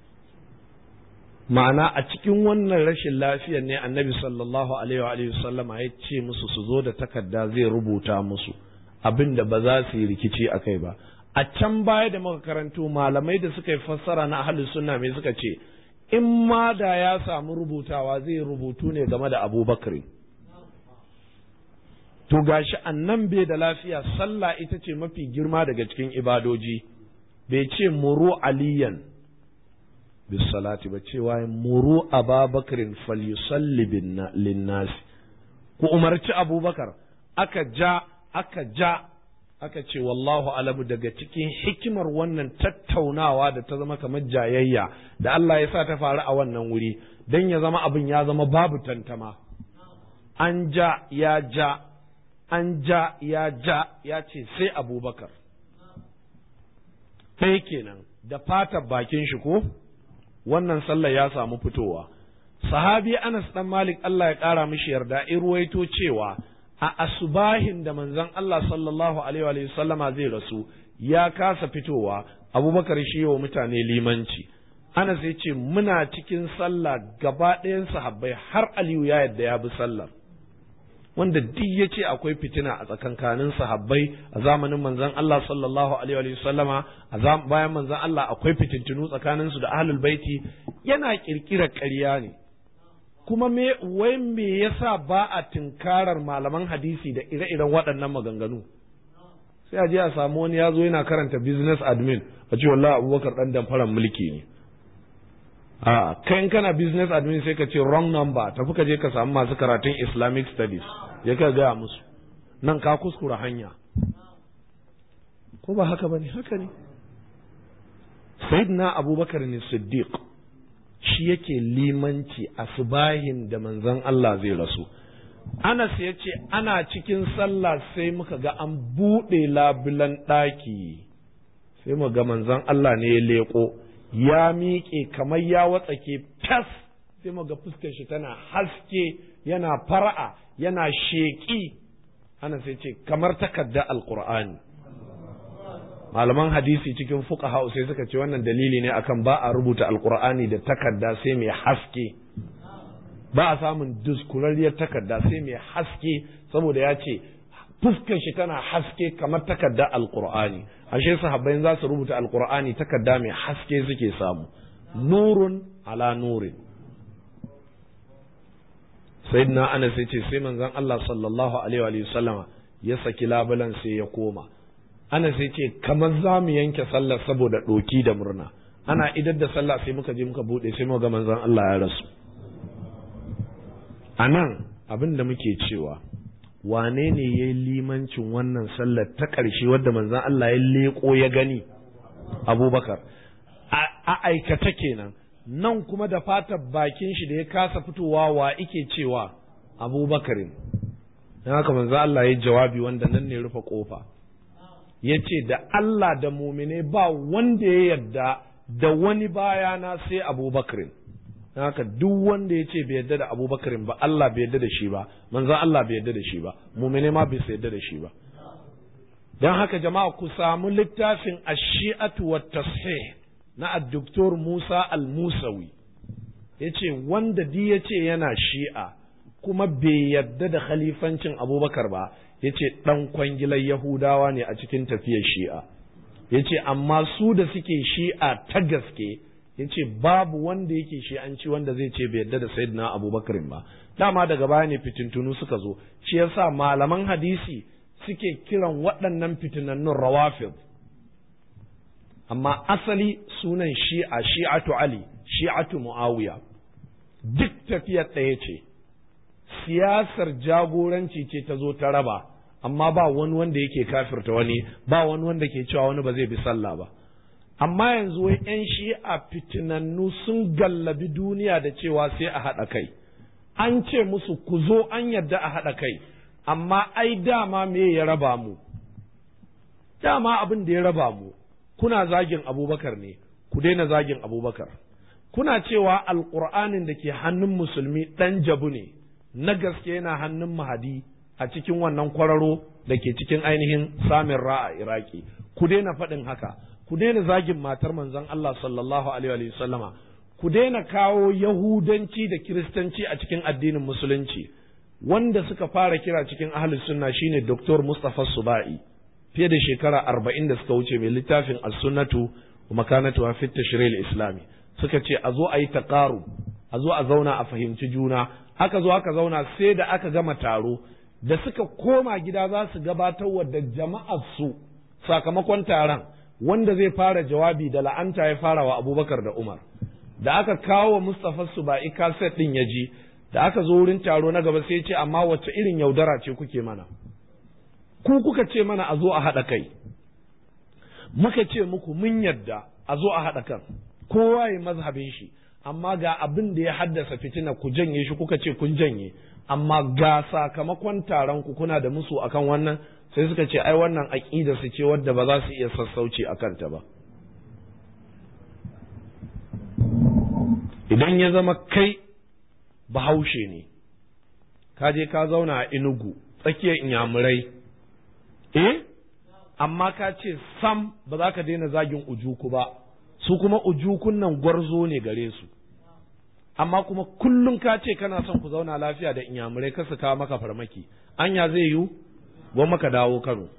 ma'ana a cikin wannan rashin lafiyar ne annabi sallallahu alaihi wa sallama ya ce musu su zo da takarda zai rubuta musu abin da ba za su yi rikici a kai ba a can baya da muka karanto malamai da suka yi fassara na ahli sunna mai suka ce in ma da ya samu rubutawa zai rubutu ne game da abubakar to gashi annan bai da lafiya sallah ita ce mafi girma daga cikin ibadoji bai ce muru aliyan bis salati ba cewa muru ababakarin falyusalli linnasi ku umarci abubakar aka ja aka ja aka ce wallahu alamu daga cikin hikimar wannan tattaunawa da ta zama kamar jayayya da Allah ya sa ta faru a wannan wuri don ya zama abin ya zama babu tantama an ja ya ja an ja ya ja ya ce sai abubakar ɗaya kenan da fatar bakin shi ko wannan sallar ya samu fitowa sahabi anas dan malik Allah ya ƙara mishi yarda in ruwaito cewa a asubahin da manzon Allah sallallahu alaihi wa sallama zai rasu ya kasa fitowa abubakar shi wa mutane limanci ana sai ce muna cikin sallah gaba ɗayan sahabbai har aliyu ya yadda ya bi sallar wanda duk ya ce akwai fitina a tsakankanin sahabbai a zamanin manzon Allah sallallahu alaihi wa sallama a bayan manzon Allah akwai fitintunu tsakanin su da ahlul baiti yana kirkirar ƙarya ne kuma me wai me yasa ba a tinkarar malaman hadisi da ire-iren waɗannan maganganu sai a je a samu wani ya zo yana karanta business admin a ce wallahi abubakar dan damfaran mulki ne a kai in kana business admin sai ka ce wrong number tafi ka je ka samu masu karatun islamic studies ya ka gaya musu nan ka kuskura hanya ko ba haka ba ne haka ne sayyidina abubakar ne siddiq shi yake limanci a subahin da manzon Allah zai rasu Anas ya ce ana cikin sallah sai muka ga an buɗe labulan ɗaki sai mu ga manzon Allah ne ya leƙo ya miƙe kamar ya watsake fas sai mu ga fuskar shi tana haske yana fara'a yana sheƙi ana sai ce kamar takarda alƙur'ani malaman hadisi cikin fuqaha sai suka ce wannan dalili ne akan ba a rubuta alƙur'ani da takarda sai mai haske ba a samun duskurarriyar takarda sai mai haske saboda ya ce fuskar shi tana haske kamar takarda alƙur'ani ashe sahabbai za su rubuta alƙur'ani takarda mai haske suke samu nurun ala nurin sayyidina anas ya ce sai manzon Allah sallallahu alaihi wa sallama ya saki labulan sai ya koma anas ya ce kamar za mu yanke sallar saboda ɗoki da murna ana idar da sallah sai muka je muka buɗe sai muka ga manzon Allah ya rasu a nan abin da muke cewa wane ne ya yi limancin wannan sallar ta ƙarshe wadda manzon Allah ya leƙo ya gani abubakar a aikata kenan nan kuma da fatar bakin shi da ya kasa fitowa wa ike cewa abubakarin don haka manzo Allah ya jawabi wanda nan ne rufe kofa ya ce da Allah da mumine ba wanda ya yarda da wani bayana sai abubakarin don haka duk wanda ya ce bai yarda da abubakarin ba Allah bai yarda da shi ba manzo Allah bai yarda da shi ba mumine ma bai yarda da shi ba don haka jama'a ku samu littafin ash-shi'atu wat-tashih na addoktor Musa al-Musawi ya ce wanda di ya ce yana shi'a kuma bai yadda da khalifancin abubakar ba ya ce ɗan kwangilar Yahudawa ne a cikin tafiyar shi'a ya ce amma su da suke shi'a ta gaske ya ce babu wanda yake shi'anci wanda zai ce bai yadda da sayyidina abubakar ba dama daga baya ne fitintunu suka zo shi yasa malaman hadisi suke kiran waɗannan fitinannun rawafid amma asali sunan shi'a shi'atu Ali shi'atu Muawiya duk tafiyar ɗaya ce siyasar jagoranci ce ta zo ta raba amma ba wani wanda yake kafirta wani ba wani wanda ke cewa wani ba zai bi sallah ba amma yanzu wai 'yan shi'a fitinannu sun gallabi duniya da cewa sai a haɗa kai an ce musu ku zo an yadda a haɗa kai amma ai dama me ya raba mu dama abin da ya raba mu kuna zagin abubakar ne ku daina zagin abubakar kuna cewa alƙur'anin da ke hannun musulmi ɗan jabu ne na gaske yana hannun mahadi a cikin wannan kwararo da ke cikin ainihin samin ra'a iraki ku daina faɗin haka ku daina zagin matar manzon Allah sallallahu alaihi wa sallama ku daina kawo yahudanci da kiristanci a cikin addinin musulunci wanda suka fara kira cikin ahlus sunna shine Dr. Mustafa Subai fiye da shekara arba'in da suka wuce mai littafin as-sunnatu wa makanatu fi tashril islami suka ce a zo a yi taqaru a zo a zauna a fahimci juna aka zo aka zauna sai da aka gama taro da suka koma gida za su gabatar wa da jama'ar su sakamakon taron wanda zai fara jawabi da la'anta ya fara wa abubakar da umar da aka kawo wa mustapha suba'i kaset din ya ji da aka zo wurin taro na gaba sai ce amma wacce irin yaudara ce kuke mana ku kuka ce mana a zo a haɗa kai muka ce muku mun yadda a zo a haɗa kan kowa ya mazhabin shi amma ga abin da ya haddasa fitina ku janye shi kuka ce kun janye amma ga sakamakon taron ku kuna da musu akan wannan sai suka ce ai wannan aƙida su ce wadda ba za su iya sassauci a kanta ba idan ya zama kai bahaushe ne ka je ka zauna a inugu tsakiyar inyamurai eh amma ka ce sam ba za ka daina zagin ujuku ba su kuma ujukun nan gwarzo ne gare su amma kuma kullum ka ce kana son ku zauna lafiya da inyamurai ka su kawo maka farmaki anya zai yiwu gwan maka dawo kano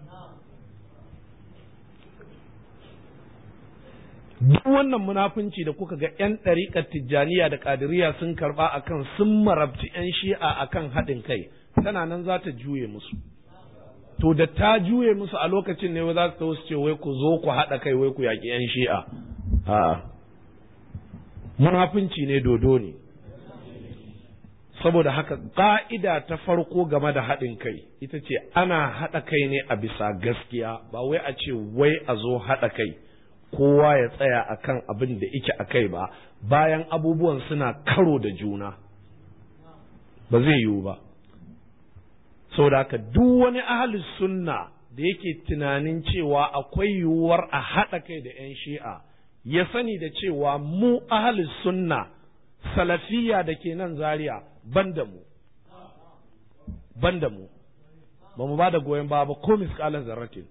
duk wannan munafunci da kuka ga 'yan ɗariƙar tijjaniya da ƙadiriya sun karɓa akan sun marabci 'yan shi'a akan haɗin kai tana nan za ta juye musu to da ta juye musu a lokacin ne za su su ce wai ku zo ku haɗa kai wai ku yaƙi 'yan shi'a a'a munafunci ne dodo ne saboda haka ƙa'ida ta farko game da haɗin kai ita ce ana haɗa kai ne a bisa gaskiya ba wai a ce wai a zo haɗa kai kowa ya tsaya akan abin da ike a kai ba bayan abubuwan suna karo da juna ba zai yiwu ba saboda haka duk wani ahalus sunna da yake tunanin cewa akwai yiwuwar a haɗa kai da 'yan shi'a ya sani da cewa mu ahalus sunna salafiya da ke nan zaria ban da mu ban da mu ba mu ba da goyon ba ba ko miskalan zarratin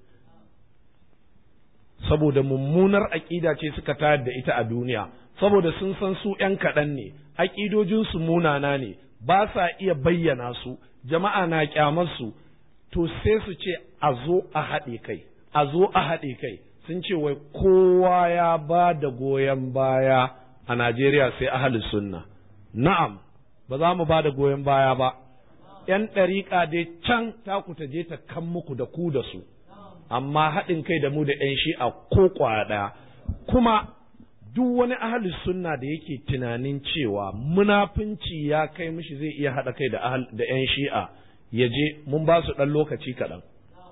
saboda mummunar aƙida ce suka tayar da ita a duniya saboda sun san su ‘yan kaɗan ne aƙidojinsu munana ne ba sa iya bayyana su jama'a na ƙyamarsu to sai su ce a zo a haɗe kai a zo a haɗe kai sun ce wai kowa ya ba da goyon baya a Najeriya sai ahalus sunna na'am ba za mu ba da goyon baya ba ‘yan ɗariƙa dai can taku ta je ta kan muku da ku da su amma haɗin kai da mu da ‘yan shi'a ko ƙwaya ɗaya kuma duk wani ahalus sunna da yake tunanin cewa munafunci ya kai mishi zai iya haɗa kai da da ‘yan shi'a ya je mun ba su ɗan lokaci kaɗan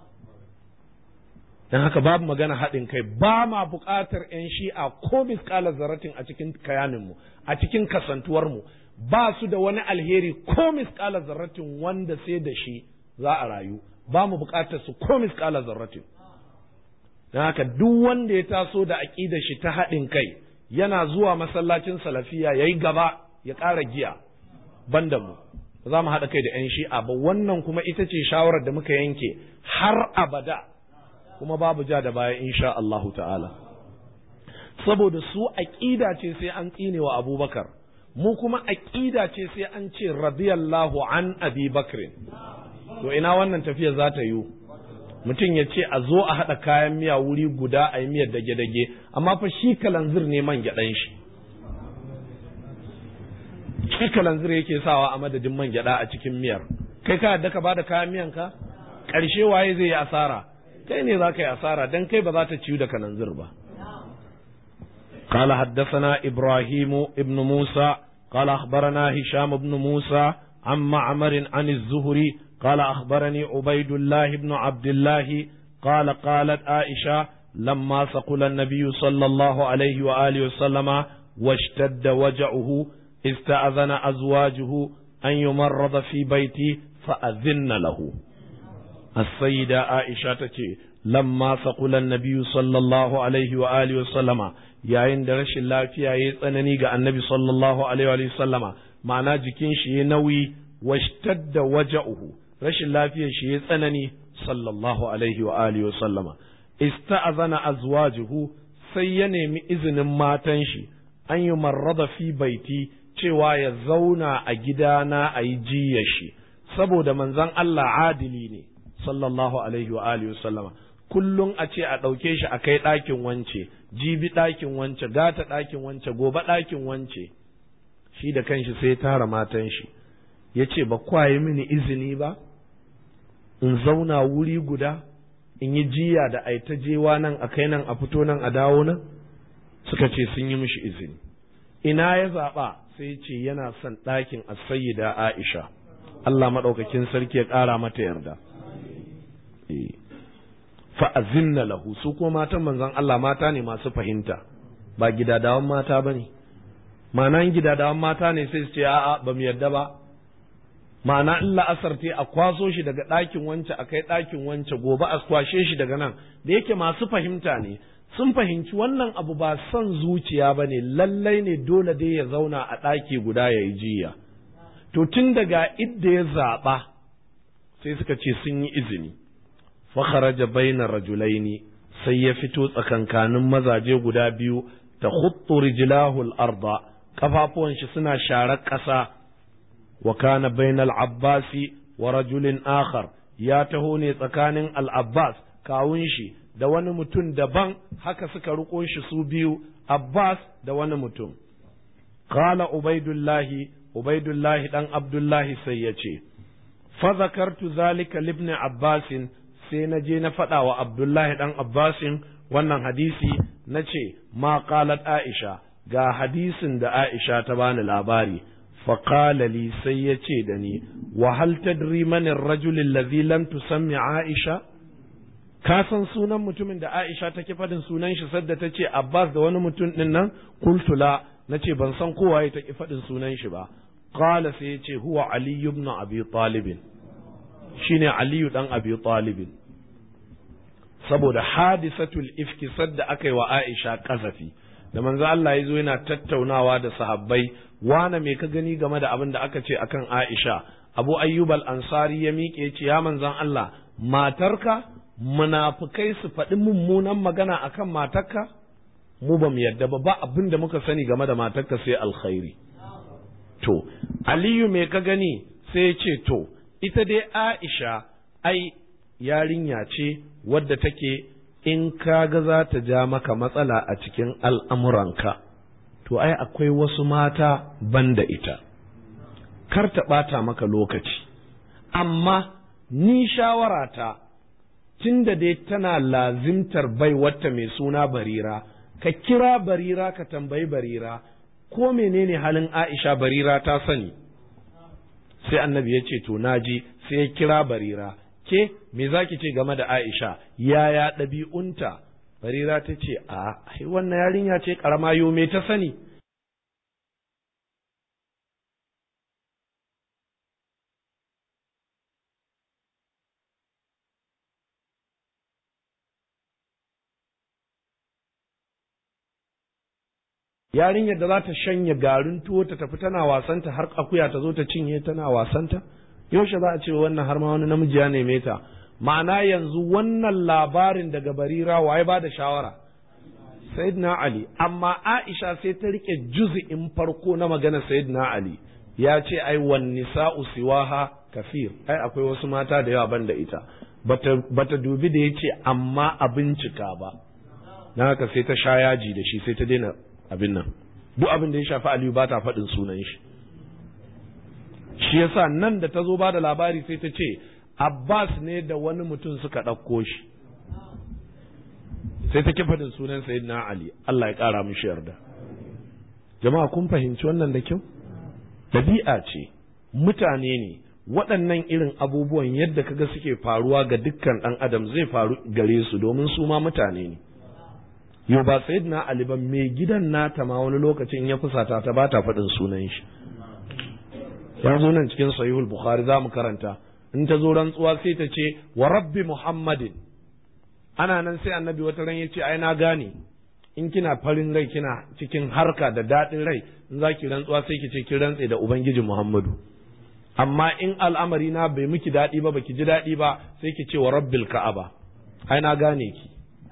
don haka babu magana haɗin kai ba ma buƙatar ‘yan shi'a ko miskalar zaratin a cikin kayaninmu a cikin kasantuwarmu ba su da wani alheri ko miskalar zarratin wanda sai da shi za a rayu ba mu buƙatar su ko miskalar zarratin don haka duk wanda ya taso da aƙidar shi ta haɗin kai yana zuwa masallacin salafiya ya yi gaba ya ƙara giya banda mu ba za mu haɗa kai da 'yan shi'a ba wannan kuma ita ce shawarar da muka yanke har abada kuma babu ja da baya insha Allahu ta'ala saboda su aƙida ce sai an tsine wa abubakar mu kuma aƙida ce sai an ce radiyallahu an abi bakrin to ina wannan tafiyar za ta yiwu mutum ya ce a zo a haɗa kayan miya wuri guda a yi miyar dage-dage amma fa shi kalanzir ne man gyaɗan shi shi kalanzir yake sawa a madadin man gyaɗa a cikin miyar kai ka yadda ka bada kayan miyan ka ƙarshe waye zai yi asara kai ne za ka yi asara don kai ba za ta ciyu da kalanzir ba قال حدثنا إبراهيم ابن موسى قال أخبرنا هشام بن موسى عن معمر عن الزهري قال أخبرني عبيد الله بن عبد الله قال قالت عائشة لما ثقل النبي صلى الله عليه وآله وسلم واشتد وجعه استأذن أزواجه an yumarrada fi baiti fa azinna lahu as-sayyida Aisha tace lamma saqula an-nabiy sallallahu alaihi wa alihi wa sallama yayin da rashin lafiya yayi tsanani ga annabi sallallahu alaihi wa sallama ma'ana jikin shi yayi nauyi washtadda waja'uhu rashin lafiyar shi yayi tsanani sallallahu alaihi wa alihi wa sallama ista'azana azwajuhu sai ya nemi izinin matan shi an yi marrada fi baiti cewa ya zauna a gidana a yi jiyar shi saboda manzon Allah adili ne sallallahu alaihi wa alihi sallama kullum a ce a ɗauke shi a kai ɗakin wance jibi ɗakin wance gata ɗakin wance gobe ɗakin wance shi da kanshi sai tara matan shi ya ce ba kwaye mini izini ba in zauna wuri guda in yi jiya da ai ta jewa nan a kai nan a fito nan a dawo nan suka ce sun yi mishi izini ina ya zaɓa sai ce yana son ɗakin da Aisha Allah maɗaukakin sarki ya ƙara mata yarda fa'azinna lahu su kuma matan manzon Allah mata ne masu fahimta ba gidadawan mata ba ne ma'ana gidadawan mata ne sai su ce a'a ba mu yarda ba ma'ana in la'asar te a kwaso shi daga ɗakin wance a kai ɗakin wance gobe a kwashe shi daga nan da yake masu fahimta ne sun fahimci wannan abu ba son zuciya ba ne lallai ne dole dai ya zauna a ɗaki guda ya yi jiya to tun daga idda ya zaɓa sai suka ce sun yi izini fakharaja baina rajulaini sai ya fito tsakankanin mazaje guda biyu ta khuttu rijlahu al-arda kafafuwan shi suna sharar ƙasa wa kana bainal abbasi wa rajulin akhar ya taho ne tsakanin al-abbas kawun shi da wani mutum daban haka suka riko shi su biyu abbas da wani mutum qala ubaidullahi ubaidullahi dan abdullahi sai ya ce fa zakartu zalika libni abbasin sai na je na faɗa wa abdullahi dan abbasin wannan hadisi na ce ma qalat aisha ga hadisin da aisha ta bani labari فقال لي سيتي دني وهل تدري من الرجل الذي لم تسمي عائشة ka san sunan mutumin da Aisha take faɗin sunan shi sadda ta ce Abbas da wani mutum ɗin nan kultula na ce ban san kowa ya take faɗin sunan shi ba qala sai ya ce huwa Ali ibn Abi Talib shine Ali dan Abi Talib saboda hadisatul ifki sadda aka yi wa Aisha kazafi da manzo Allah ya zo yana tattaunawa da sahabbai wane me ka gani game da abin da aka ce akan Aisha Abu Ayyub al-Ansari ya miƙe ya ce ya manzon Allah matarka munafukai su faɗi mummunan magana akan matarka mu ba mu yadda ba ba abin da muka sani game da matarka sai alkhairi to Aliyu me ka gani sai ya ce to ita dai Aisha ai yarinya ce wadda take in kaga za ta ja maka matsala a cikin al'amuranka, to ai akwai wasu mata banda ita, kar ta ɓata maka lokaci, amma ni shawarata tun da dai tana lazimtar bai wata mai suna barira, ka kira barira ka tambayi barira, ko menene halin Aisha barira ta sani. Sai annabi ya ce, To, naji sai ya kira barira. ke me za ki ce game da Aisha yaya ɗabi'unta barira ta ce a wannan yarinya ce ƙarama yo me ta sani yarinyar da za ta shanya garin tuwo ta tafi tana wasanta har akuya ta zo ta cinye tana wasanta yaushe za a ce wannan har ma wani namiji ya neme ta ma'ana yanzu wannan labarin daga barira waye ba da shawara sayyidina ali amma aisha sai ta rike juz'in farko na magana sayyidina ali ya ce ai wan nisa'u siwaha kafir ai akwai wasu mata da yawa banda ita bata bata dubi da yace amma a bincika ba na haka sai ta sha yaji da shi sai ta daina abin nan duk abin da ya shafi aliyu ba ta faɗin sunan shi shi yasa nan da ta zo ba da labari sai ta ce Abbas ne da wani mutum suka ɗauko shi sai ta faɗin sunan Sayyidina Ali Allah ya ƙara mishi yarda jama'a kun fahimci wannan da kyau ɗabi'a ce mutane ne waɗannan irin abubuwan yadda kaga suke faruwa ga dukkan ɗan adam zai faru gare su domin su ma mutane ne yau ba Sayyidina Ali ba mai gidan nata ma wani lokacin ya fusata ta ba ta faɗin sunan shi ya zo nan cikin sahihul bukhari za mu karanta in ta zo rantsuwa sai ta ce wa rabbi muhammadin ana nan sai annabi wata ran ya ce ai na gane in kina farin rai kina cikin harka da daɗin rai in za ki rantsuwa sai ki ce ki rantse da ubangiji muhammadu amma in al'amari na bai miki daɗi ba baki ji daɗi ba sai ki ce wa rabbil ka'aba ai na gane ki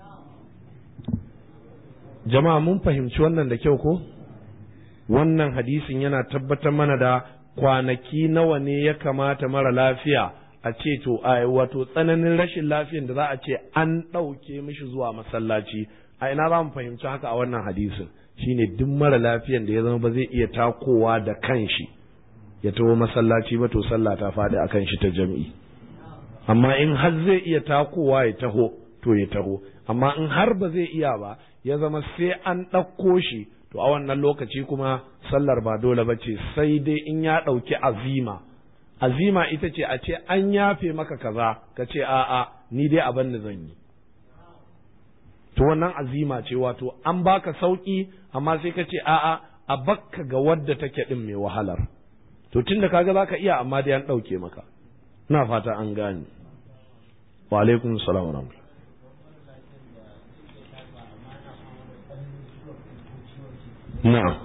jama'a mun fahimci wannan da kyau ko wannan hadisin yana tabbatar mana da kwanaki nawa ne ya kamata mara lafiya a ce to a wato tsananin rashin lafiyan da za a ce an ɗauke mishi zuwa masallaci a ina za mu fahimci haka a wannan hadisin shine duk mara lafiyan da ya zama ba zai iya takowa da kanshi ya taho masallaci ba to sallah ta faɗi akan shi ta jam'i amma in har zai iya takowa ya taho to ya taho amma in har ba zai iya ba ya zama sai an ɗauko shi to a wannan lokaci kuma sallar ba dole ba ce sai dai in ya ɗauki azima azima ita ce a ce an yafe maka kaza ka ce a'a ni dai abin da zan yi to wannan azima ce wato an baka sauki amma sai ka ce a'a a bakka ga wadda take din mai wahalar to tunda kaga zaka iya amma dai an ɗauke maka ina fata an gane wa alaikum salam wa rahmatullah na'am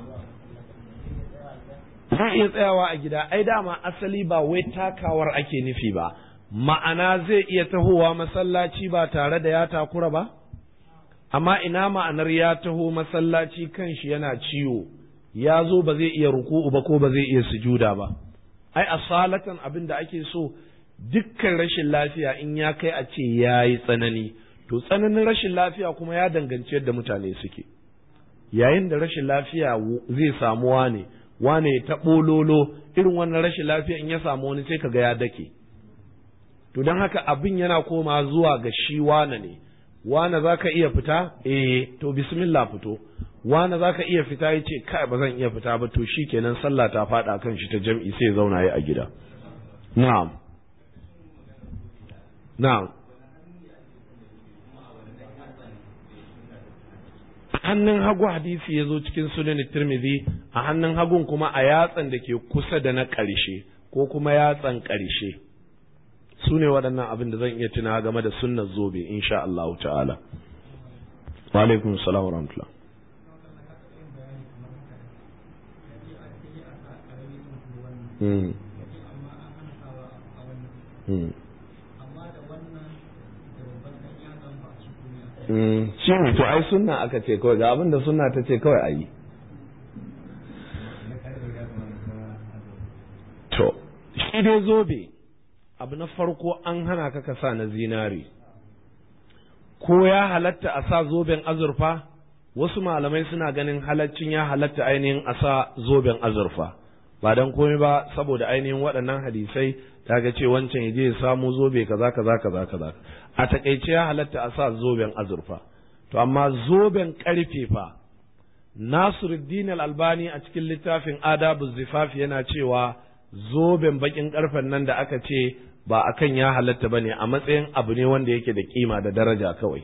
zai iya tsayawa a gida ai dama asali ba wai takawar ake nufi ba ma'ana zai iya tahowa masallaci ba tare da ya takura ba amma ina ma'anar ya taho masallaci kanshi yana ciwo ya zo ba zai iya ruku'u ba ko ba zai iya sujuda ba ai asalatan abin da ake so dukkan rashin lafiya in ya kai a ce ya yi tsanani to tsananin rashin lafiya kuma ya danganci yadda mutane suke yayin da rashin lafiya zai samu wane wane ta ɓololo irin wannan rashin lafiya in ya samu wani sai kaga ya dake to don haka abin yana koma zuwa ga shi wane ne wane za ka iya fita eh to bismillah fito wane za ka iya fita ya ce kai ba zan iya fita ba to shi kenan sallah ta faɗa kan shi ta jam'i sai zauna ya a gida na'am na'am hannun hagu hadisi ya zo cikin sunan tirmidhi a hannun hagun kuma a yatsan da ke kusa da na ƙarshe ko kuma yatsan ƙarshe su ne waɗannan abin da zan iya tuna game da sunnar zobe insha Allah ta'ala wa alaikum salam wa rahmatullah Hmm. Hmm. shi ne to ai sunna aka ce kawai ga abin da sunna ta ce kawai a yi to shi dai zobe abu na farko an hana ka ka sa na zinari ko ya halatta a sa zoben azurfa wasu malamai suna ganin halaccin ya halatta ainihin a sa zoben azurfa ba don komai ba saboda ainihin waɗannan hadisai ta ga ce wancan ya je ya samu zobe kaza kaza kaza kaza a takaice ya halatta a sa zoben azurfa to amma zoben karfe fa Nasiruddin al-Albani a cikin littafin Adabu Zifaf yana cewa zoben bakin karfen nan da aka ce ba akan ya halatta bane a matsayin abu ne wanda yake da kima da daraja kawai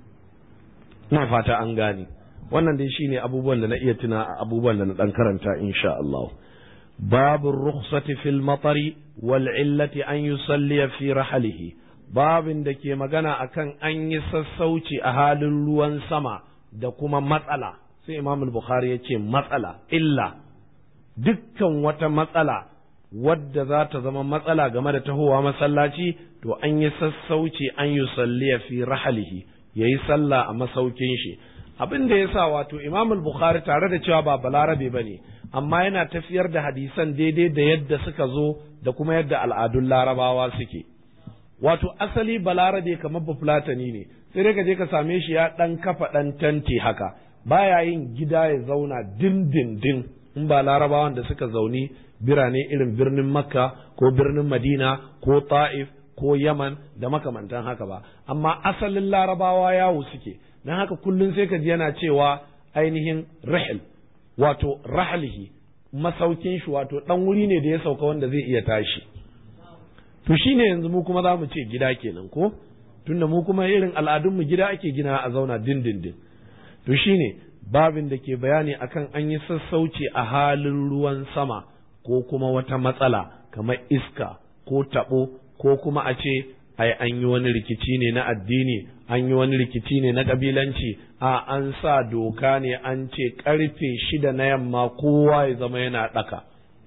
ina fata an gane wannan dai shine abubuwan da na iya tuna abubuwan da na dan karanta insha Allah babu rukhsati fil matari wal illati an yusalli fi rahalihi babin da ke magana akan an yi sassauci a halin ruwan sama da kuma matsala sai imam bukhari ya ce matsala illa dukkan wata matsala wadda za ta zama matsala game da tahowa masallaci to an yi sassauci an yi salliya fi rahalihi ya yi sallah a masaukin shi abin da ya sa wato imam bukhari tare da cewa ba balarabe ba ne amma yana tafiyar da hadisan daidai da yadda suka zo da kuma yadda al'adun larabawa suke wato asali balarabe kamar bafulatani ne sai dai ka je ka same shi ya ɗan kafa ɗan tanti haka baya yin gida ya zauna dindindin in ba larabawan da suka zauni birane irin birnin makka ko birnin madina ko ta'if ko yaman da makamantan haka ba amma asalin larabawa yawo suke don haka kullum sai ka ji yana cewa ainihin rahil wato rahalihi masaukin shi wato ɗan wuri ne da ya sauka wanda zai iya tashi to shine yanzu mu kuma za mu ce gida kenan ko tunda mu kuma irin al'adunmu gida ake gina a zauna dindindin to shine babin da ke bayani akan an yi sassauci a halin ruwan sama ko kuma wata matsala kamar iska ko taɓo ko kuma a ce ai an yi wani rikici ne na addini an yi wani rikici ne na ƙabilanci a an sa doka ne an ce ƙarfe shida na yamma kowa ya zama yana ɗaka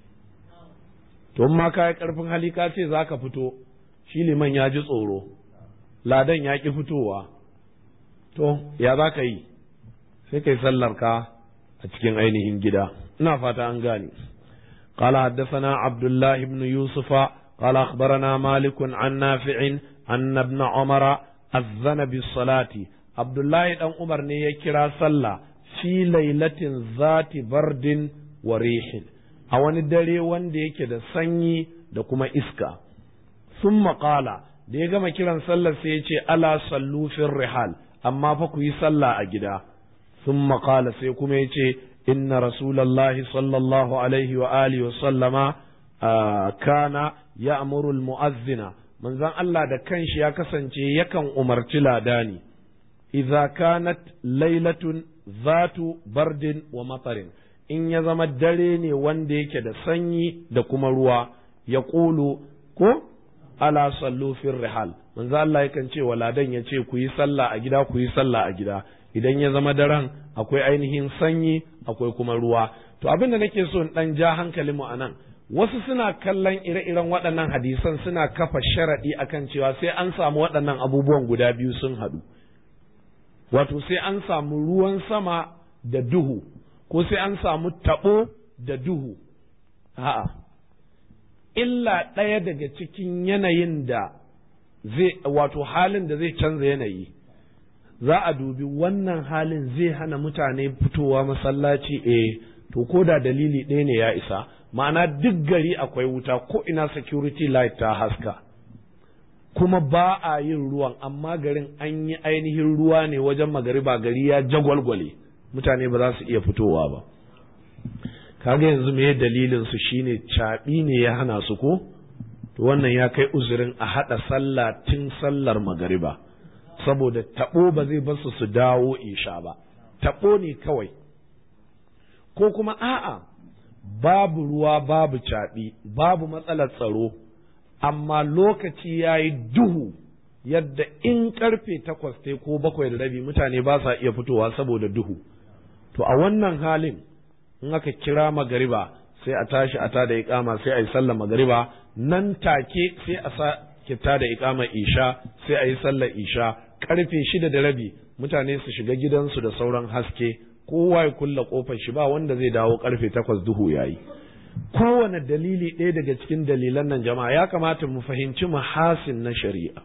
to ma ka yi ƙarfin hali ka ce za ka fito shi liman ya ji tsoro ladan ya ƙi fitowa to ya za ka yi sai kai sallar ka a cikin ainihin gida ina fata an gane قال حدثنا عبد الله بن يوسف قال أخبرنا مالك عن نافع أن ابن عمر أذن بالصلاة عبد الله بن عمر نيكرا صلى في ليلة ذات برد وريح أو ندري وان ديك دا سني دا كما إسكا ثم قال da ya gama kiran sallar sai ya ce ala sallu fil rihal amma fa ku yi sallah a gida ثم قال sai kuma ya ce inna rasulallahi sallallahu alaihi wa alihi wa sallama kana ya'muru almu'azzina manzon Allah da kanshi ya kasance yakan umarci ladani idza kanat lailatun zatu bardin wa matarin in ya zama dare ne wanda yake da sanyi da kuma ruwa ya ƙulu ko ala sallu fil rihal manzo Allah yakan ce wa ladan ya ce ku yi sallah a gida ku yi sallah a gida idan ya zama daren akwai ainihin sanyi akwai kuma ruwa to abin da nake so in dan ja hankalin mu anan wasu suna kallon ire-iren waɗannan hadisan suna kafa sharaɗi akan cewa sai an samu waɗannan abubuwan guda biyu sun haɗu wato sai an samu ruwan sama da duhu ko sai an samu taɓo da duhu a'a illa ɗaya daga cikin yanayin da zai wato halin da zai canza yanayi za a dubi wannan halin zai hana mutane fitowa masallaci eh to ko da dalili ɗaya ne ya isa ma'ana duk gari akwai wuta ko ina security light ta haska kuma ba a yin ruwan amma garin an yi ainihin ruwa ne wajen magariba gari ya jagwalgwale mutane ba za su iya fitowa ba kaga yanzu me dalilin su shine caɓi ne ya hana su ko to wannan ya kai uzurin a haɗa sallah tun sallar magariba saboda taɓo ba zai basu su dawo isha ba taɓo ne kawai ko kuma a'a babu ruwa babu caɓi babu matsalar tsaro amma lokaci ya yi duhu yadda in karfe takwas ta ko bakwai da rabi mutane ba sa iya fitowa saboda duhu to a wannan halin in aka kira magariba sai a tashi a tada iƙama sai a yi sallar magariba nan take sai a sa kita da iƙamar isha sai a yi sallar isha karfe shida da rabi mutane su shiga gidansu da sauran haske kowa ya kulla kofar shi ba wanda zai dawo karfe takwas duhu yayi kowane dalili ɗaya daga cikin dalilan nan jama'a ya kamata mu fahimci mahasin na shari'a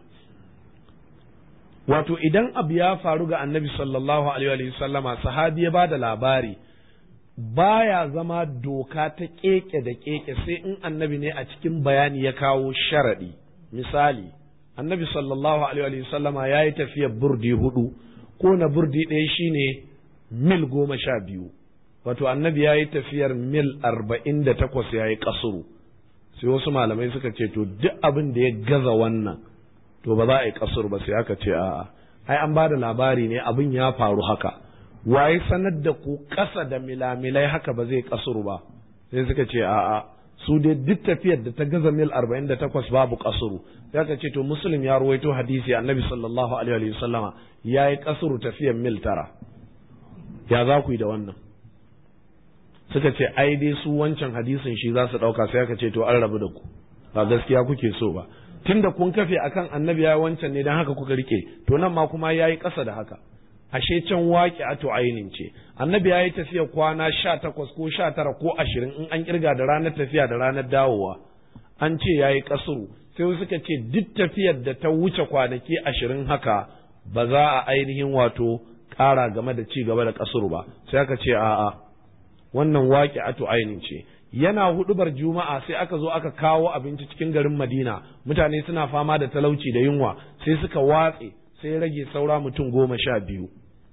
wato idan abu ya faru ga annabi sallallahu alaihi sallama sahabi ya bada labari baya zama doka ta keke da keke sai in annabi ne a cikin bayani ya kawo sharaɗi misali annabi sallallahu alaihi sallama ya yi tafiyar burdi hudu ko na burdi ɗaya shine mil goma sha biyu wato annabi ya yi tafiyar mil arba'in da takwas ya yi kasuru sai wasu malamai suka ce to duk abin da ya gaza wannan to ba za a yi kasuru ba sai aka ce a'a ai an ba da labari ne abin ya faru haka waye sanar da ku ƙasa da milamilai haka ba zai kasuru ba sai suka ce a'a su dai duk tafiyar da ta gaza mil arba'in da takwas babu kasuru sai aka ce to muslim ya ruwaito hadisi annabi sallallahu alaihi wa sallama ya yi kasuru tafiyar mil tara ya za ku yi da wannan suka ce ai dai su wancan hadisin shi za su ɗauka sai aka ce to an rabu da ku ba gaskiya kuke so ba tunda kun kafe akan annabi ya wancan ne dan haka kuka rike to nan ma kuma yayi ƙasa da haka ashe can waƙi ato ainin ce annabi ya yi tafiya kwana sha takwas ko sha tara ko ashirin in an kirga da ranar tafiya da ranar dawowa an ce ya yi ƙasuru sai suka ce duk tafiyar da ta wuce kwanaki ashirin haka ba za a ainihin wato ƙara game da ci gaba da ƙasuru ba sai aka ce a'a wannan waƙi ato ainin ce yana hudubar juma'a sai aka zo aka kawo abinci cikin garin madina mutane suna fama da talauci da yunwa sai suka watse sai rage saura mutum goma sha biyu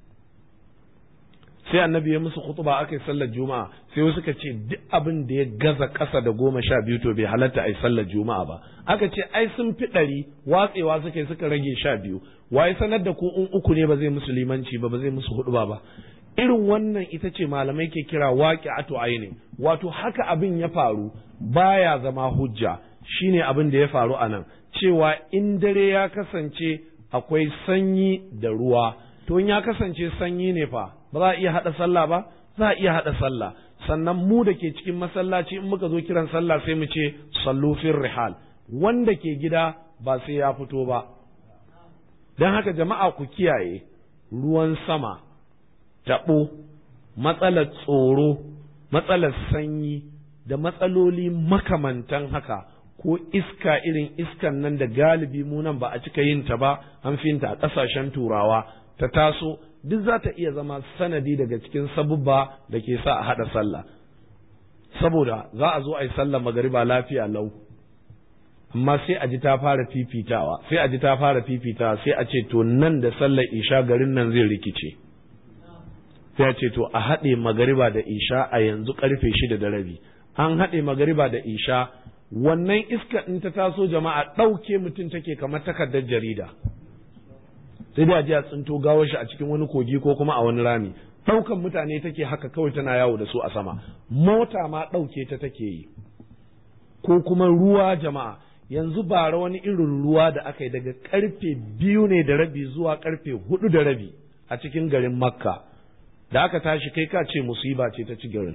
sai annabi ya musu khutuba aka yi sallar juma'a sai wasu suka ce duk abin da ya gaza ƙasa da goma sha biyu to bai halatta a yi sallar juma'a ba aka ce ai sun fi ɗari watsewa suka yi suka rage sha biyu waye sanar da ku in uku ne ba zai musu limanci ba ba zai musu huɗuba ba irin wannan ita ce malamai ke kira waqi'atu aini wato haka abin ya faru baya zama hujja shine abin da ya faru a nan cewa in dare ya kasance akwai sanyi da ruwa to in ya kasance sanyi ne fa ba za a iya haɗa sallah ba za a iya haɗa sallah sannan mu da ke cikin masallaci in muka zo kiran sallah sai mu ce sallu fir rihal wanda ke gida ba sai ya fito ba don haka jama'a ku kiyaye ruwan sama taɓo matsalar tsoro matsalar sanyi da matsaloli makamantan haka ko iska irin iskan nan da galibi mu nan ba a cika yin ta ba an finta a ƙasashen turawa ta taso duk za ta iya zama sanadi daga cikin sabubba da ke sa a haɗa sallah saboda za a zo a yi sallah magariba lafiya lau amma sai a ji ta fara fifitawa sai a ji ta fara fifitawa sai a ce to nan da sallar isha garin nan zai rikice sai a ce to a haɗe magariba da isha a yanzu karfe shida da rabi an haɗe magariba da isha wannan iska in ta taso jama'a ɗauke mutum take kamar takardar jarida sai dai a ji a tsinto gawar shi a cikin wani kogi ko kuma a wani rami ɗaukan mutane take haka kawai tana yawo da su a sama mota ma ɗauke ta take yi ko kuma ruwa jama'a yanzu bara wani irin ruwa da aka yi daga karfe biyu ne da rabi zuwa karfe hudu da rabi a cikin garin makka da aka tashi kai ka ce musiba ce ta ci garin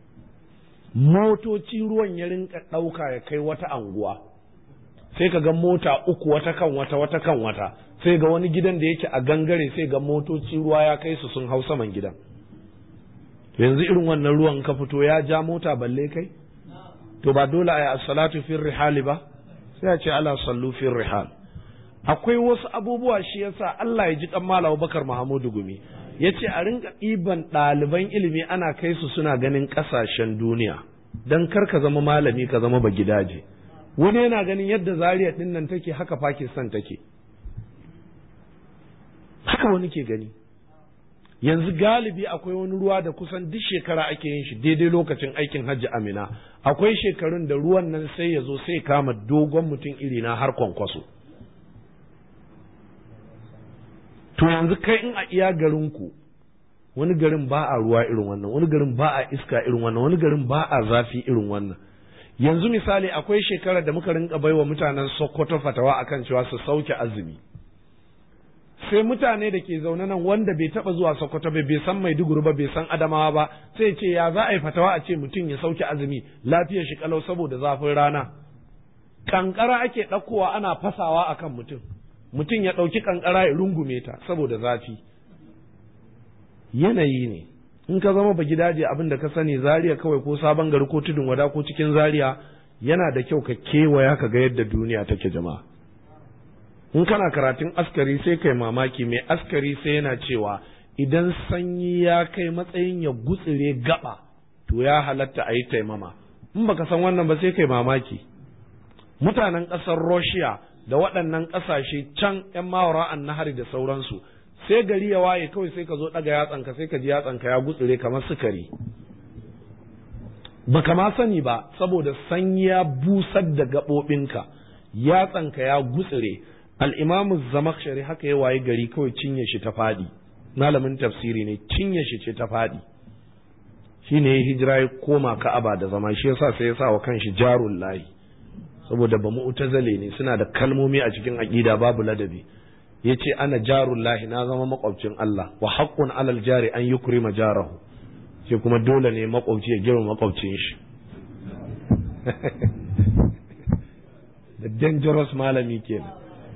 motoci ruwan ya rinka ɗauka ya kai wata anguwa sai ka ga mota uku wata kan wata wata kan wata sai ga wani gidan da yake a gangare sai ga motoci ruwa ya kai su sun hau saman gidan yanzu irin wannan ruwan ka fito ya ja mota balle kai to ba dole a yi as-salatu fi rihali ba sai a ce ala sallu fi rihal akwai wasu abubuwa shi yasa Allah ya ji kan Malam Bakar Muhammadu Gumi yace a rinka ɗiban ɗaliban ilimi ana kai su suna ganin ƙasashen duniya dan kar ka zama malami ka zama ba gidaje wani yana ganin yadda Zaria din nan take haka Pakistan take haka wani ke gani yanzu galibi akwai wani ruwa da kusan duk shekara ake yin shi daidai lokacin aikin hajji amina akwai shekarun da ruwan nan sai ya zo sai kama dogon mutum iri na har kwankwaso to yanzu kai in a iya garinku wani garin ba a ruwa irin wannan wani garin ba a iska irin wannan wani garin ba a zafi irin wannan yanzu misali akwai shekarar da muka rinka baiwa mutanen sokoto fatawa akan cewa su sauke azumi sai mutane da ke zaune nan wanda bai taba zuwa Sokoto bai bai san Maiduguri ba bai san Adamawa ba sai ce ya za a yi fatawa a ce mutum ya sauke azumi lafiyar shi kalau saboda zafin rana kankara ake ɗaukowa ana fasawa akan mutum mutum ya ɗauki kankara ya rungume ta saboda zafi yanayi ne in ka zama ba gidaje abin da ka sani zaria kawai ko sabon gari ko tudun wada ko cikin zaria yana da kyau ka kewaya ka ga yadda duniya take jama'a in kana karatun askari sai kai mamaki mai askari sai yana cewa idan sanyi ya kai matsayin ya gutsire gaba to ya halatta a yi taimama in baka san wannan ba sai kai mamaki mutanen ƙasar Russia da waɗannan ƙasashe can ‘yan mawara an nahari da sauransu sai gari ya waye kawai sai ka zo ɗaga yatsanka sai ka ji yatsanka ya gutsire kamar sukari baka ma sani ba saboda sanyi ya busar da gaɓoɓinka yatsanka ya gutsire al'imamu zamakshari haka ya waye gari kawai cinye shi ta faɗi malamin tafsiri ne cinye shi ce ta faɗi shi ne ya hijira ya koma ka'aba da zama shi yasa sai ya sa wa kanshi jarun layi saboda ba mu'tazale ne suna da kalmomi a cikin aƙida babu ladabi ya ce ana jarun lahi na zama makwabcin Allah wa haƙƙun alal jari an yi kurima jarahu ce kuma dole ne makwabci ya girma makwabcin shi da dangerous malami kenan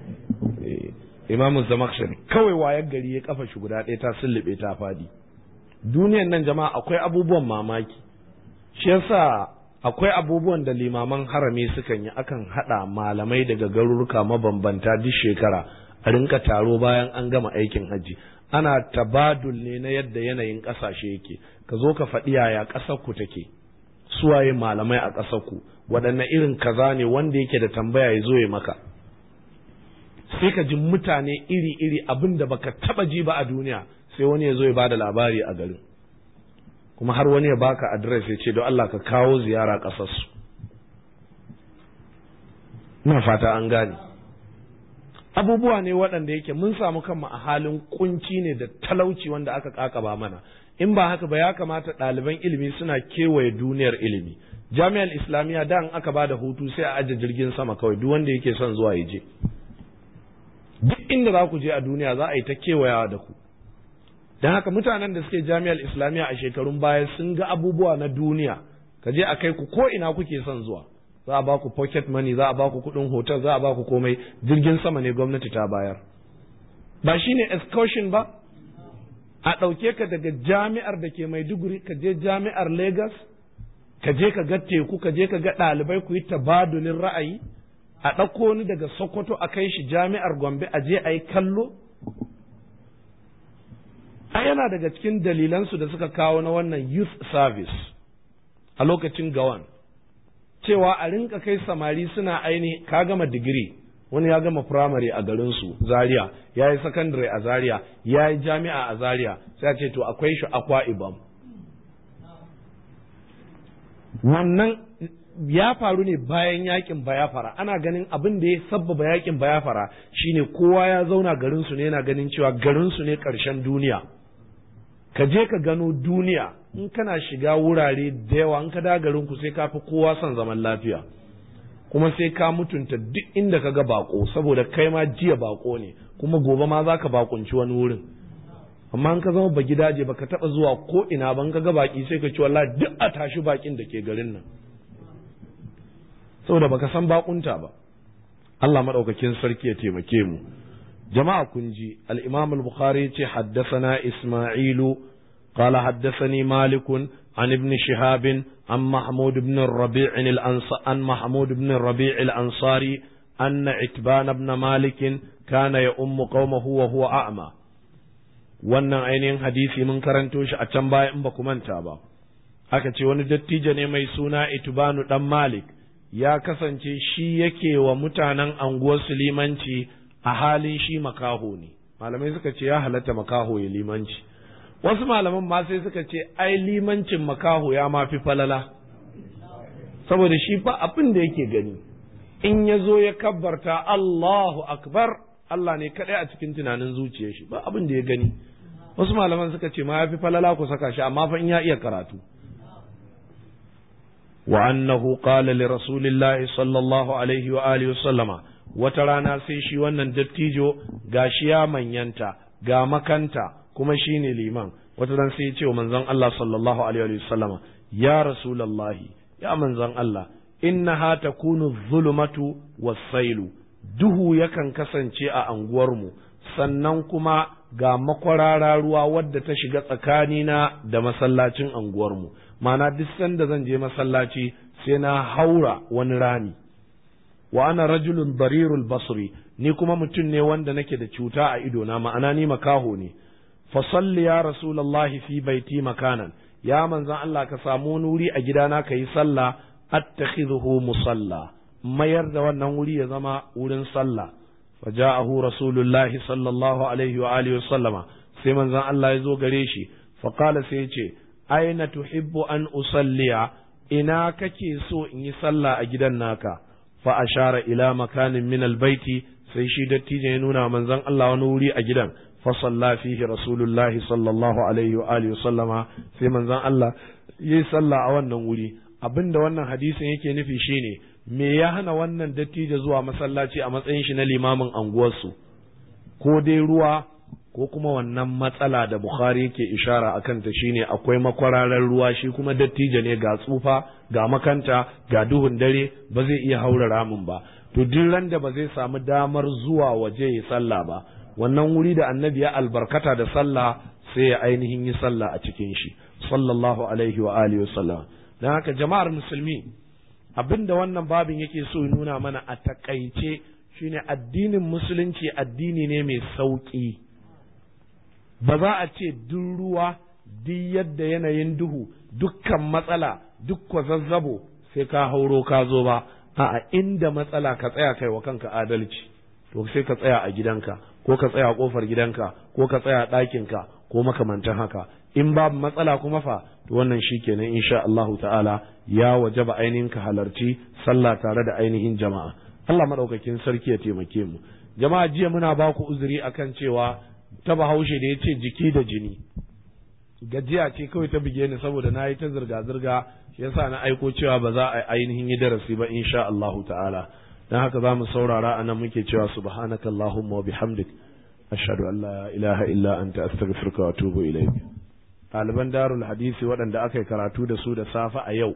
imamu zamakshari kawai wayar gari ya kafa shi guda ɗaya ta sullube ta fadi duniyan nan jama'a akwai abubuwan mamaki shi yasa akwai abubuwan da limaman harami sukan yi akan haɗa malamai daga garuruka mabambanta duk shekara a rinka taro bayan an gama aikin hajji ana tabadul ne na yadda yanayin ƙasashe yake ka zo ka faɗi yaya ƙasar ku take suwaye malamai a ƙasar ku waɗanne irin kaza ne wanda yake da tambaya ya zo ya maka sai ka ji mutane iri-iri abin da baka taba ji ba a duniya sai wani ya zo ya bada labari a garin kuma har wani ya baka adres ya ce don Allah ka kawo ziyara ƙasarsu ina fata an gane abubuwa ne waɗanda yake mun samu kanmu a halin kunci ne da talauci wanda aka kakaba mana in ba haka ba ya kamata ɗaliban ilimi suna kewaye duniyar ilimi jami'ar islamiyya da aka ba da hutu sai a aje jirgin sama kawai duk wanda yake son zuwa ya je duk inda za ku je a duniya za a yi ta kewayawa da ku don haka mutanen da suke jami'ar islamiyya a shekarun baya sun ga abubuwa na duniya ka je a kai ku ko ina kuke son zuwa za a ba ku pocket money za a ba ku kuɗin hotel za a ba ku komai jirgin sama ne gwamnati ta bayar ba shine excursion ba a ɗauke ka daga jami'ar da ke maiduguri ka je jami'ar lagos ka je ka ga teku ka je ka ga ɗalibai ku yi tabadulin ra'ayi a ɗauko ni daga sokoto a kai shi jami'ar gombe a je a yi kallo a yana daga cikin dalilansu da suka kawo na wannan youth service a lokacin gawan cewa a rinka kai samari suna aini ka gama digiri wani ya gama firamare a garinsu zaria ya yi sakandare a zaria ya yi jami'a a zaria sai a ce to akwai shi akwa ibam wannan ya faru ne bayan yakin bayafara ana ganin abin da ya sabbaba yakin bayafara shine kowa ya zauna garinsu ne yana ganin cewa garinsu ne ƙarshen duniya ka je ka gano duniya in kana shiga wurare da yawa in ka da garinku sai ka fi kowa son zaman lafiya kuma sai ka mutunta duk inda ka ga bako saboda kai ma jiya bako ne kuma gobe ma za ka bakunci wani wurin amma in ka zama ba gidaje ba ka taɓa zuwa ko ina ba in ka ga baki sai ka ci wallahi duk a tashi bakin da ke garin nan saboda baka san bakunta ba Allah madaukakin sarki ya taimake mu jama'a kun ji al-Imam al-Bukhari ce haddathana Isma'ilu qala haddathani Malik an ibn Shihab an Mahmud ibn Rabi' al-Ansari an Mahmud ibn Rabi' al-Ansari أن عتبان بن مالك كان يؤم قومه وهو أعمى wannan ainihin hadisi mun karanto shi a can baya in ba ku manta ba aka ce wani dattijo ne mai suna itubanu dan malik ya kasance shi yake wa mutanen anguwar su limanci a halin shi makaho ne malamai suka ce ya halatta makaho ya limanci wasu malaman ma sai suka ce ai limancin makaho ya ma fi falala saboda shi fa abin da yake gani in ya zo ya kabbarta Allahu akbar Allah ne kaɗai a cikin tunanin zuciyar shi ba abin da ya gani wasu malaman suka ce ma ya fi falala ku saka shi amma fa in ya iya karatu wa annahu qala li rasulillahi sallallahu alaihi wa alihi wa sallama wata rana sai shi wannan dattijo gashi ya manyanta ga makanta kuma shine liman wata ran sai ya ce wa manzon Allah sallallahu alaihi wa sallama ya rasulullahi ya manzon Allah innaha takunu zulumatu was-sailu duhu yakan kasance a anguwarmu sannan kuma ga makwarara ruwa wadda ta shiga tsakanina da masallacin anguwarmu mana duk sanda zan je masallaci sai na haura wani rami wa ana rajulun barirul basri ni kuma mutum ne wanda nake da cuta a idona ma'ana ni makaho ne fa salli ya rasulullahi fi baiti makanan ya manzon Allah ka samu wani wuri a gidana ka yi sallah attakhidhuhu musalla mayar da wannan wuri ya zama wurin sallah faja'ahu rasulullahi sallallahu alaihi wa alihi wasallama sai manzon Allah ya zo gare shi fa qala sai ya ce aina tuhibbu an usalliya ina kake so in yi sallah a gidan naka fa ashara ila makanin min albaiti sai shi dattijo ya nuna manzon Allah wani wuri a gidan fa salla fihi rasulullahi sallallahu alaihi wa alihi wasallama sai manzon Allah yi sallah a wannan wuri abinda wannan hadisin yake nufi shine me ya hana wannan dattijo zuwa masallaci a matsayin shi na limamin anguwarsu ko dai ruwa ko kuma wannan matsala da Bukhari yake ishara akan ta shine akwai makwararar ruwa shi kuma dattijo ne ga tsufa ga makanta ga duhun dare ba zai iya haura ramin ba to duk ran da ba zai samu damar zuwa waje ya sallah ba wannan wuri da annabi ya albarkata da sallah sai ya ainihin yi sallah a cikin shi sallallahu alaihi wa alihi wasallam dan haka jama'ar musulmi abinda wannan babin yake so ya nuna mana a takaice shine addinin musulunci addini ne mai sauki ba za a ce duk ruwa duk yadda yanayin duhu dukkan matsala duk kwazazzabo sai ka hauro ka zo ba a inda matsala ka tsaya kai wa kanka adalci to sai ka tsaya a gidanka ko ka tsaya a kofar gidanka ko ka tsaya a ɗakinka ko makamantan haka in babu matsala kuma fa to wannan shikenan insha Allahu ta'ala ya wajaba ainihin ka halarci sallah tare da ainihin jama'a Allah maɗaukakin sarki ya taimake mu jama'a jiya muna ba ku uzuri akan cewa ta bahaushe da ya ce jiki da jini gajiya ce kawai ta buge ni saboda na yi ta zirga-zirga shi yasa na aiko cewa ba za a ainihin yi darasi ba insha Allahu ta'ala dan haka za mu saurara a nan muke cewa subhanaka allahumma wa bihamdik ashhadu an la ilaha illa anta astaghfiruka wa atubu ilayk ɗaliban darul hadisi waɗanda aka yi karatu da su da safe a yau